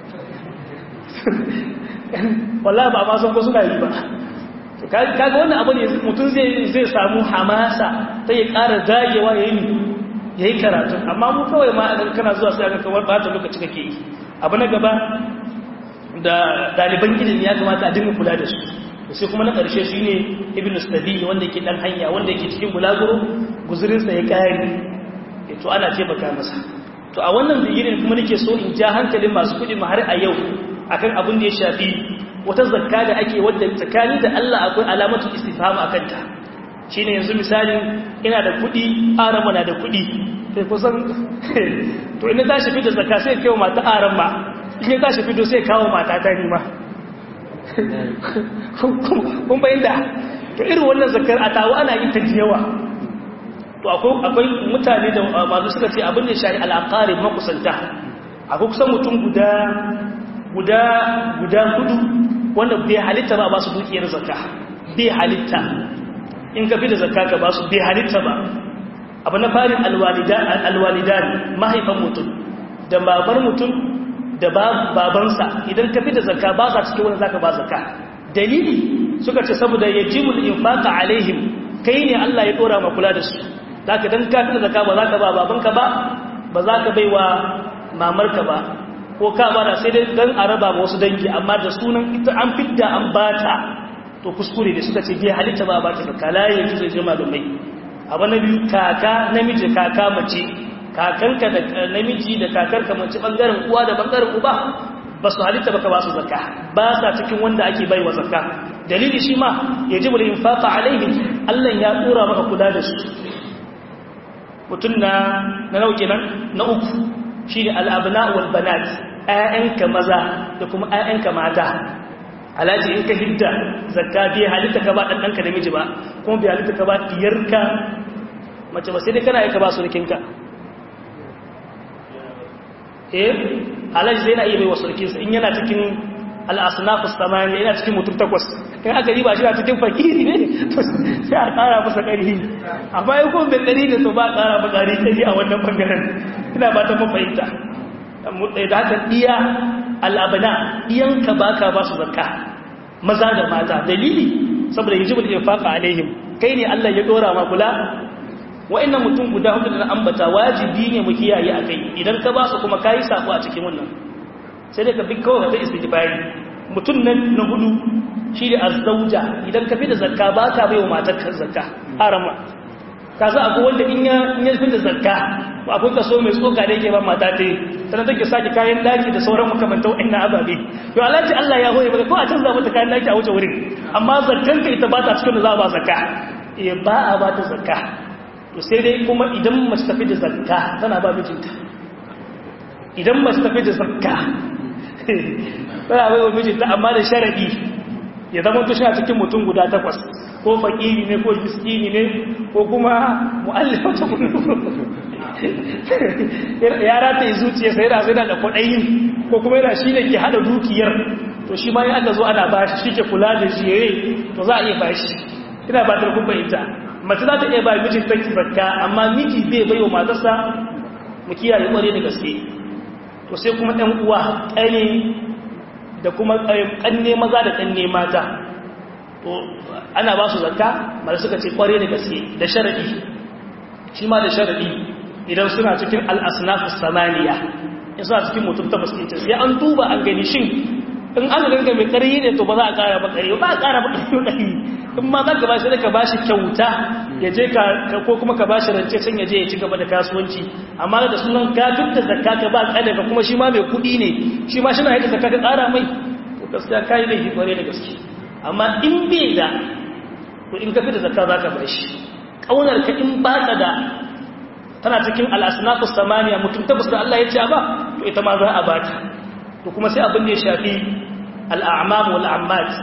wallahi ba ma san ko suna yi ba to kaga wannan abu ne mutum zai zai samu hamasa ta ya ƙara dagewa ya yi ya yi karatu amma mu kawai ma idan kana zuwa sai aka kawar ba ta lokaci kake yi abu na gaba da ɗaliban ilimi ya kamata a dinga kula da su sai kuma na ƙarshe shi ne ibn sabi wanda yake ɗan hanya wanda yake cikin bulaguro guzurinsa ya ƙari to ana taimaka masa to a wannan bigirin kuma nake so in ja hankalin masu kuɗi ma har a yau akan abin da ya shafi wata zakka da ake wadda tsakani da Allah akwai alamatu istifham akan ta shine yanzu misalin ina da kuɗi arama na da kuɗi sai kusan to ina tashi fito zakka sai kai mata arama in ya tashi fito sai kawo mata ta nima kun bayyana to irin wannan zakkar a tawo ana yin ta yawa to akwai mutane da masu suka ce abin da shari al'aqarib makusanta akwai kusan mutum guda guda guda hudu wanda bai halitta ba ba su dukiyar zakka bai halitta in ka fi da zakka ka ba su bai halitta ba abu na farin alwalidan mahaifan mutum da babar mutum da babansa idan ka fi da zakka ba sa cikin wani zaka ba zakka dalili suka ce saboda yajibul infaqa alaihim kai ne Allah ya dora ma kula da su zaka dan ka fi da zakka ba zaka ba babanka ba ba zaka baiwa mamarka ba ko ka bada sai dai dan araba ma wasu dangi amma da sunan ita an fidda an bata to kuskure ne suka ce bai halitta ba ba ta zakka la yaji zai jama da mai abu na biyu kaka namiji kaka mace kakanka da namiji da kakarka mace bangaren uwa da bangaren uba ba su halitta baka ba su zakka ba sa cikin wanda ake baiwa zakka dalili shi ma yajibu al-infaqa alaihim Allah ya dora maka kula da su mutum na na nauke nan na uku shi ne al'abna wal banat ‘ya'yanka maza da kuma ‘ya'yanka mata alhaji in ka hidda zakka biya halitta ka ba ɗanɗanka da miji ba kuma biya halitta ka ba diyarka mace ba sai dai kana aika ba su rikinka eh alhaji zai na iya bai wasu rikinsa in yana cikin al'asnafus samani yana cikin mutum takwas in aka riba shi a cikin fakiri ne sai a ƙara masa ƙari a bayan kuma bai ƙari da to ba a ƙara ba ƙari ƙari a wannan ɓangaren ina ba ta mafahimta da haka iya al'abana iyanka ba ka ba su zakka maza da mata dalili saboda hijibul infaq alaihim kai ne Allah ya dora ma kula wa'annan mutum guda hudu da ambata wajibi ne mu kiyaye akai idan ka ba su kuma kai sako a cikin wannan sai dai ka bi kawai ta istighfari mutum nan na hudu shi da azzauja idan ka fi da zakka ba ka bai wa matar ka zakka harama ka za akwai wanda in ya in ya fi da zakka akwai kaso mai tsoka da yake ba mata ta yi sannan take sake kayan daki da sauran makamantan wa'annan ababe yau alhaji Allah ya hoye maka ko a canza mata kayan daki a wuce wurin amma zakkan ka ita ba ta cikin da za a ba zakka eh ba a ba ta zakka to sai dai kuma idan mace tafi da zakka tana ba mijinta idan mace tafi da zakka tana bai wa mijinta amma da sharadi ya zama to shi a cikin mutum guda takwas ko fakiri ne ko miskini ne ko kuma mu'allifata ya rata yi zuciya sai da sai da kwaɗayin ko kuma yana shi ne ke hada dukiyar to shi ma yi aka zo ana bashi shi ke kula da jere to za a iya bashi ina ba ta kuma ita mace za ta iya ba mijin ta zakka amma miji bai bai wa matarsa mu kiyaye kware da gaske to sai kuma ɗan uwa ƙane da kuma ƙanne maza da ƙanne mata to ana ba su zakka mara suka ce kware da gaske da sharadi shi ma da sharadi idan suna cikin al'asnafus samaniya in suna cikin mutum ta baskinta sai an duba an gani shin in an ganga mai ƙaryi ne to ba za a ƙara ba ƙaryi ba a ƙara ba ƙaryi ƙaryi in ma za ka ba shi da ka ba shi kyauta ya je ka ko kuma ka ba shi rance can ya je ya ci gaba da kasuwanci amma da sunan ka duk da zakka ka ba ƙada ka kuma shi ma mai kuɗi ne shi ma shi na yadda zakka ka ƙara mai to gaskiya ka yi laifi ƙware da gaske amma in bai da to in ka fi da zakka za ka ba shi ƙaunar ka in ba ka da tana cikin al'asnafus samaniya mutum tabbas da Allah ya ce ba to ita ma za a ba ta to kuma sai abin da ya shafi al'amam wal ammat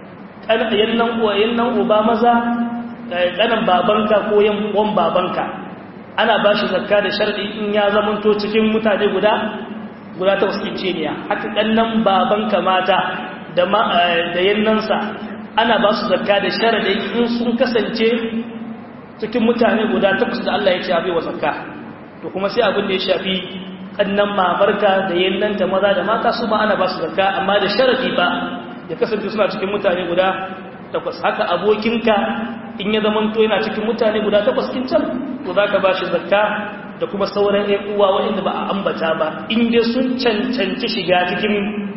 yannan uwa yannan uba maza kanan babanka ko yan uwan babanka ana ba shi zakka da sharadi in ya zamanto cikin mutane guda guda ta wasu ne haka kannan babanka mata da da yannansa ana ba su zakka da sharadi in sun kasance cikin mutane guda takwas da Allah ya ce abi wa zakka to kuma sai abin da ya shafi kannan mamarka da yannanta maza da mata su ma ana ba su zakka amma da sharadi ba ya kasance suna cikin mutane guda takwas haka abokinka in ya zama to yana cikin mutane guda takwas kin can to zaka ba shi zakka da kuma sauran ƴan uwa waɗanda ba a ambata ba in dai sun cancanci shiga cikin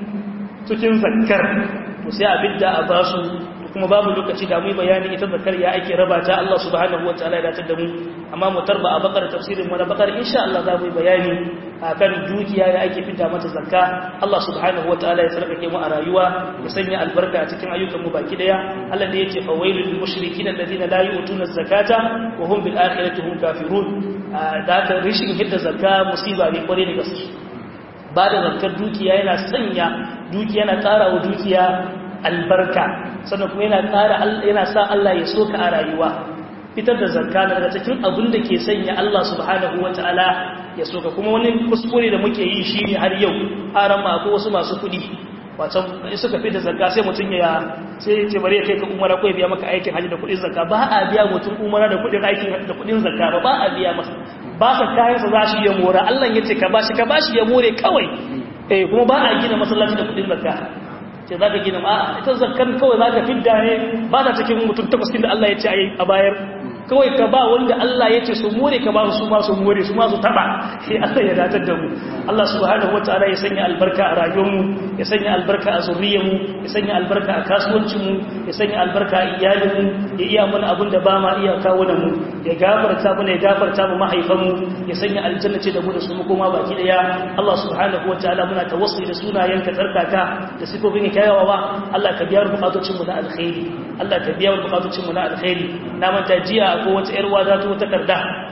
cikin zakkar to sai a bidda a ba su kuma babu lokaci da mu bayani ita zakar ya ake raba ta Allah subhanahu wataala ya dace da mu amma mu tarba a bakar tafsirin mu na bakar insha Allah za mu bayani akan dukiya ya ake fita mata zakka Allah subhanahu wataala ya sarkake mu a rayuwa ya sanya albarka a cikin ayyukan mu baki daya Allah da yace fa wailul lil mushrikin alladhina la yu'tuna zakata wa hum bil akhirati hum kafirun da ka rishin hidda zakka musiba ne kware da gaske ba da zakkar dukiya yana sanya dukiya yana tsara wa dukiya albarka sannan kuma yana ƙara yana sa Allah ya soka a rayuwa fitar da zakka daga cikin abin da ke sanya Allah subhanahu wataala ya soka kuma wani kuskure da muke yi shine har yau aran ma ko wasu masu kuɗi wacan in suka fi da zakka sai mutum ya sai ce bare kai ka umara ko ya biya maka aikin haji da kuɗin zakka ba a biya mutum umara da kuɗin aikin da kuɗin zakka ba ba a biya masa ba sa kayan sa za shi ya mora Allah ya ce ka bashi ka bashi ya more kawai eh kuma ba a gina masallaci da kuɗin zakka ce za ka gina ma ita zakar kawai za ka fidda ne ba ta cikin mutum takwas da Allah ya ce a bayar kawai ka ba wanda Allah ya ce su more ka ba su ma su more su ma su taba sai Allah ya datar da mu Allah subhanahu wataala ya sanya albarka a rayuwarmu ya sanya albarka a zuriyarmu ya sanya albarka a kasuwancinmu ya sanya albarka a iyalinmu ya iya mana abin da ba ma iya kawo da mu ya gafarta mu ya gafarta mu mahaifanmu ya sanya aljanna ce da mu da su mu koma baki daya Allah subhanahu wataala muna tawassuli da sunayenka tsarkaka da sifofin kyawawa Allah ka biya bukatocin mu na alkhairi Allah ka biya bukatocin mu na alkhairi na manta jiya ko wata yar wada ta takarda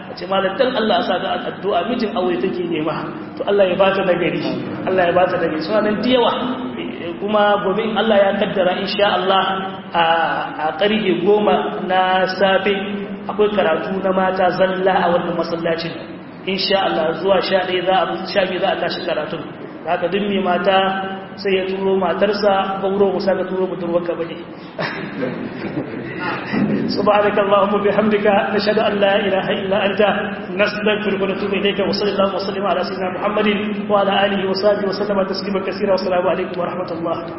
a ce malam dan Allah a saka addu'a mijin aure take nema to Allah ya bata da gari Allah ya bata da gari suna nan diyawa kuma gobe in Allah ya kaddara insha Allah a ƙarfe goma na safe akwai karatu na mata zalla a wannan masallacin insha Allah zuwa sha ɗaya za a sha biyu za a tashi karatun haka duk mai mata sai ya turo matarsa gauro musa ka turo budurwarka bane subhanaka allahumma bihamdika nashhadu an la ilaha illa anta nastaghfiruka wa natubu ilayka wa sallallahu wa sallama ala sayyidina muhammadin wa ala alihi wa sahbihi wa sallama taslima kaseera wa assalamu alaikum wa rahmatullah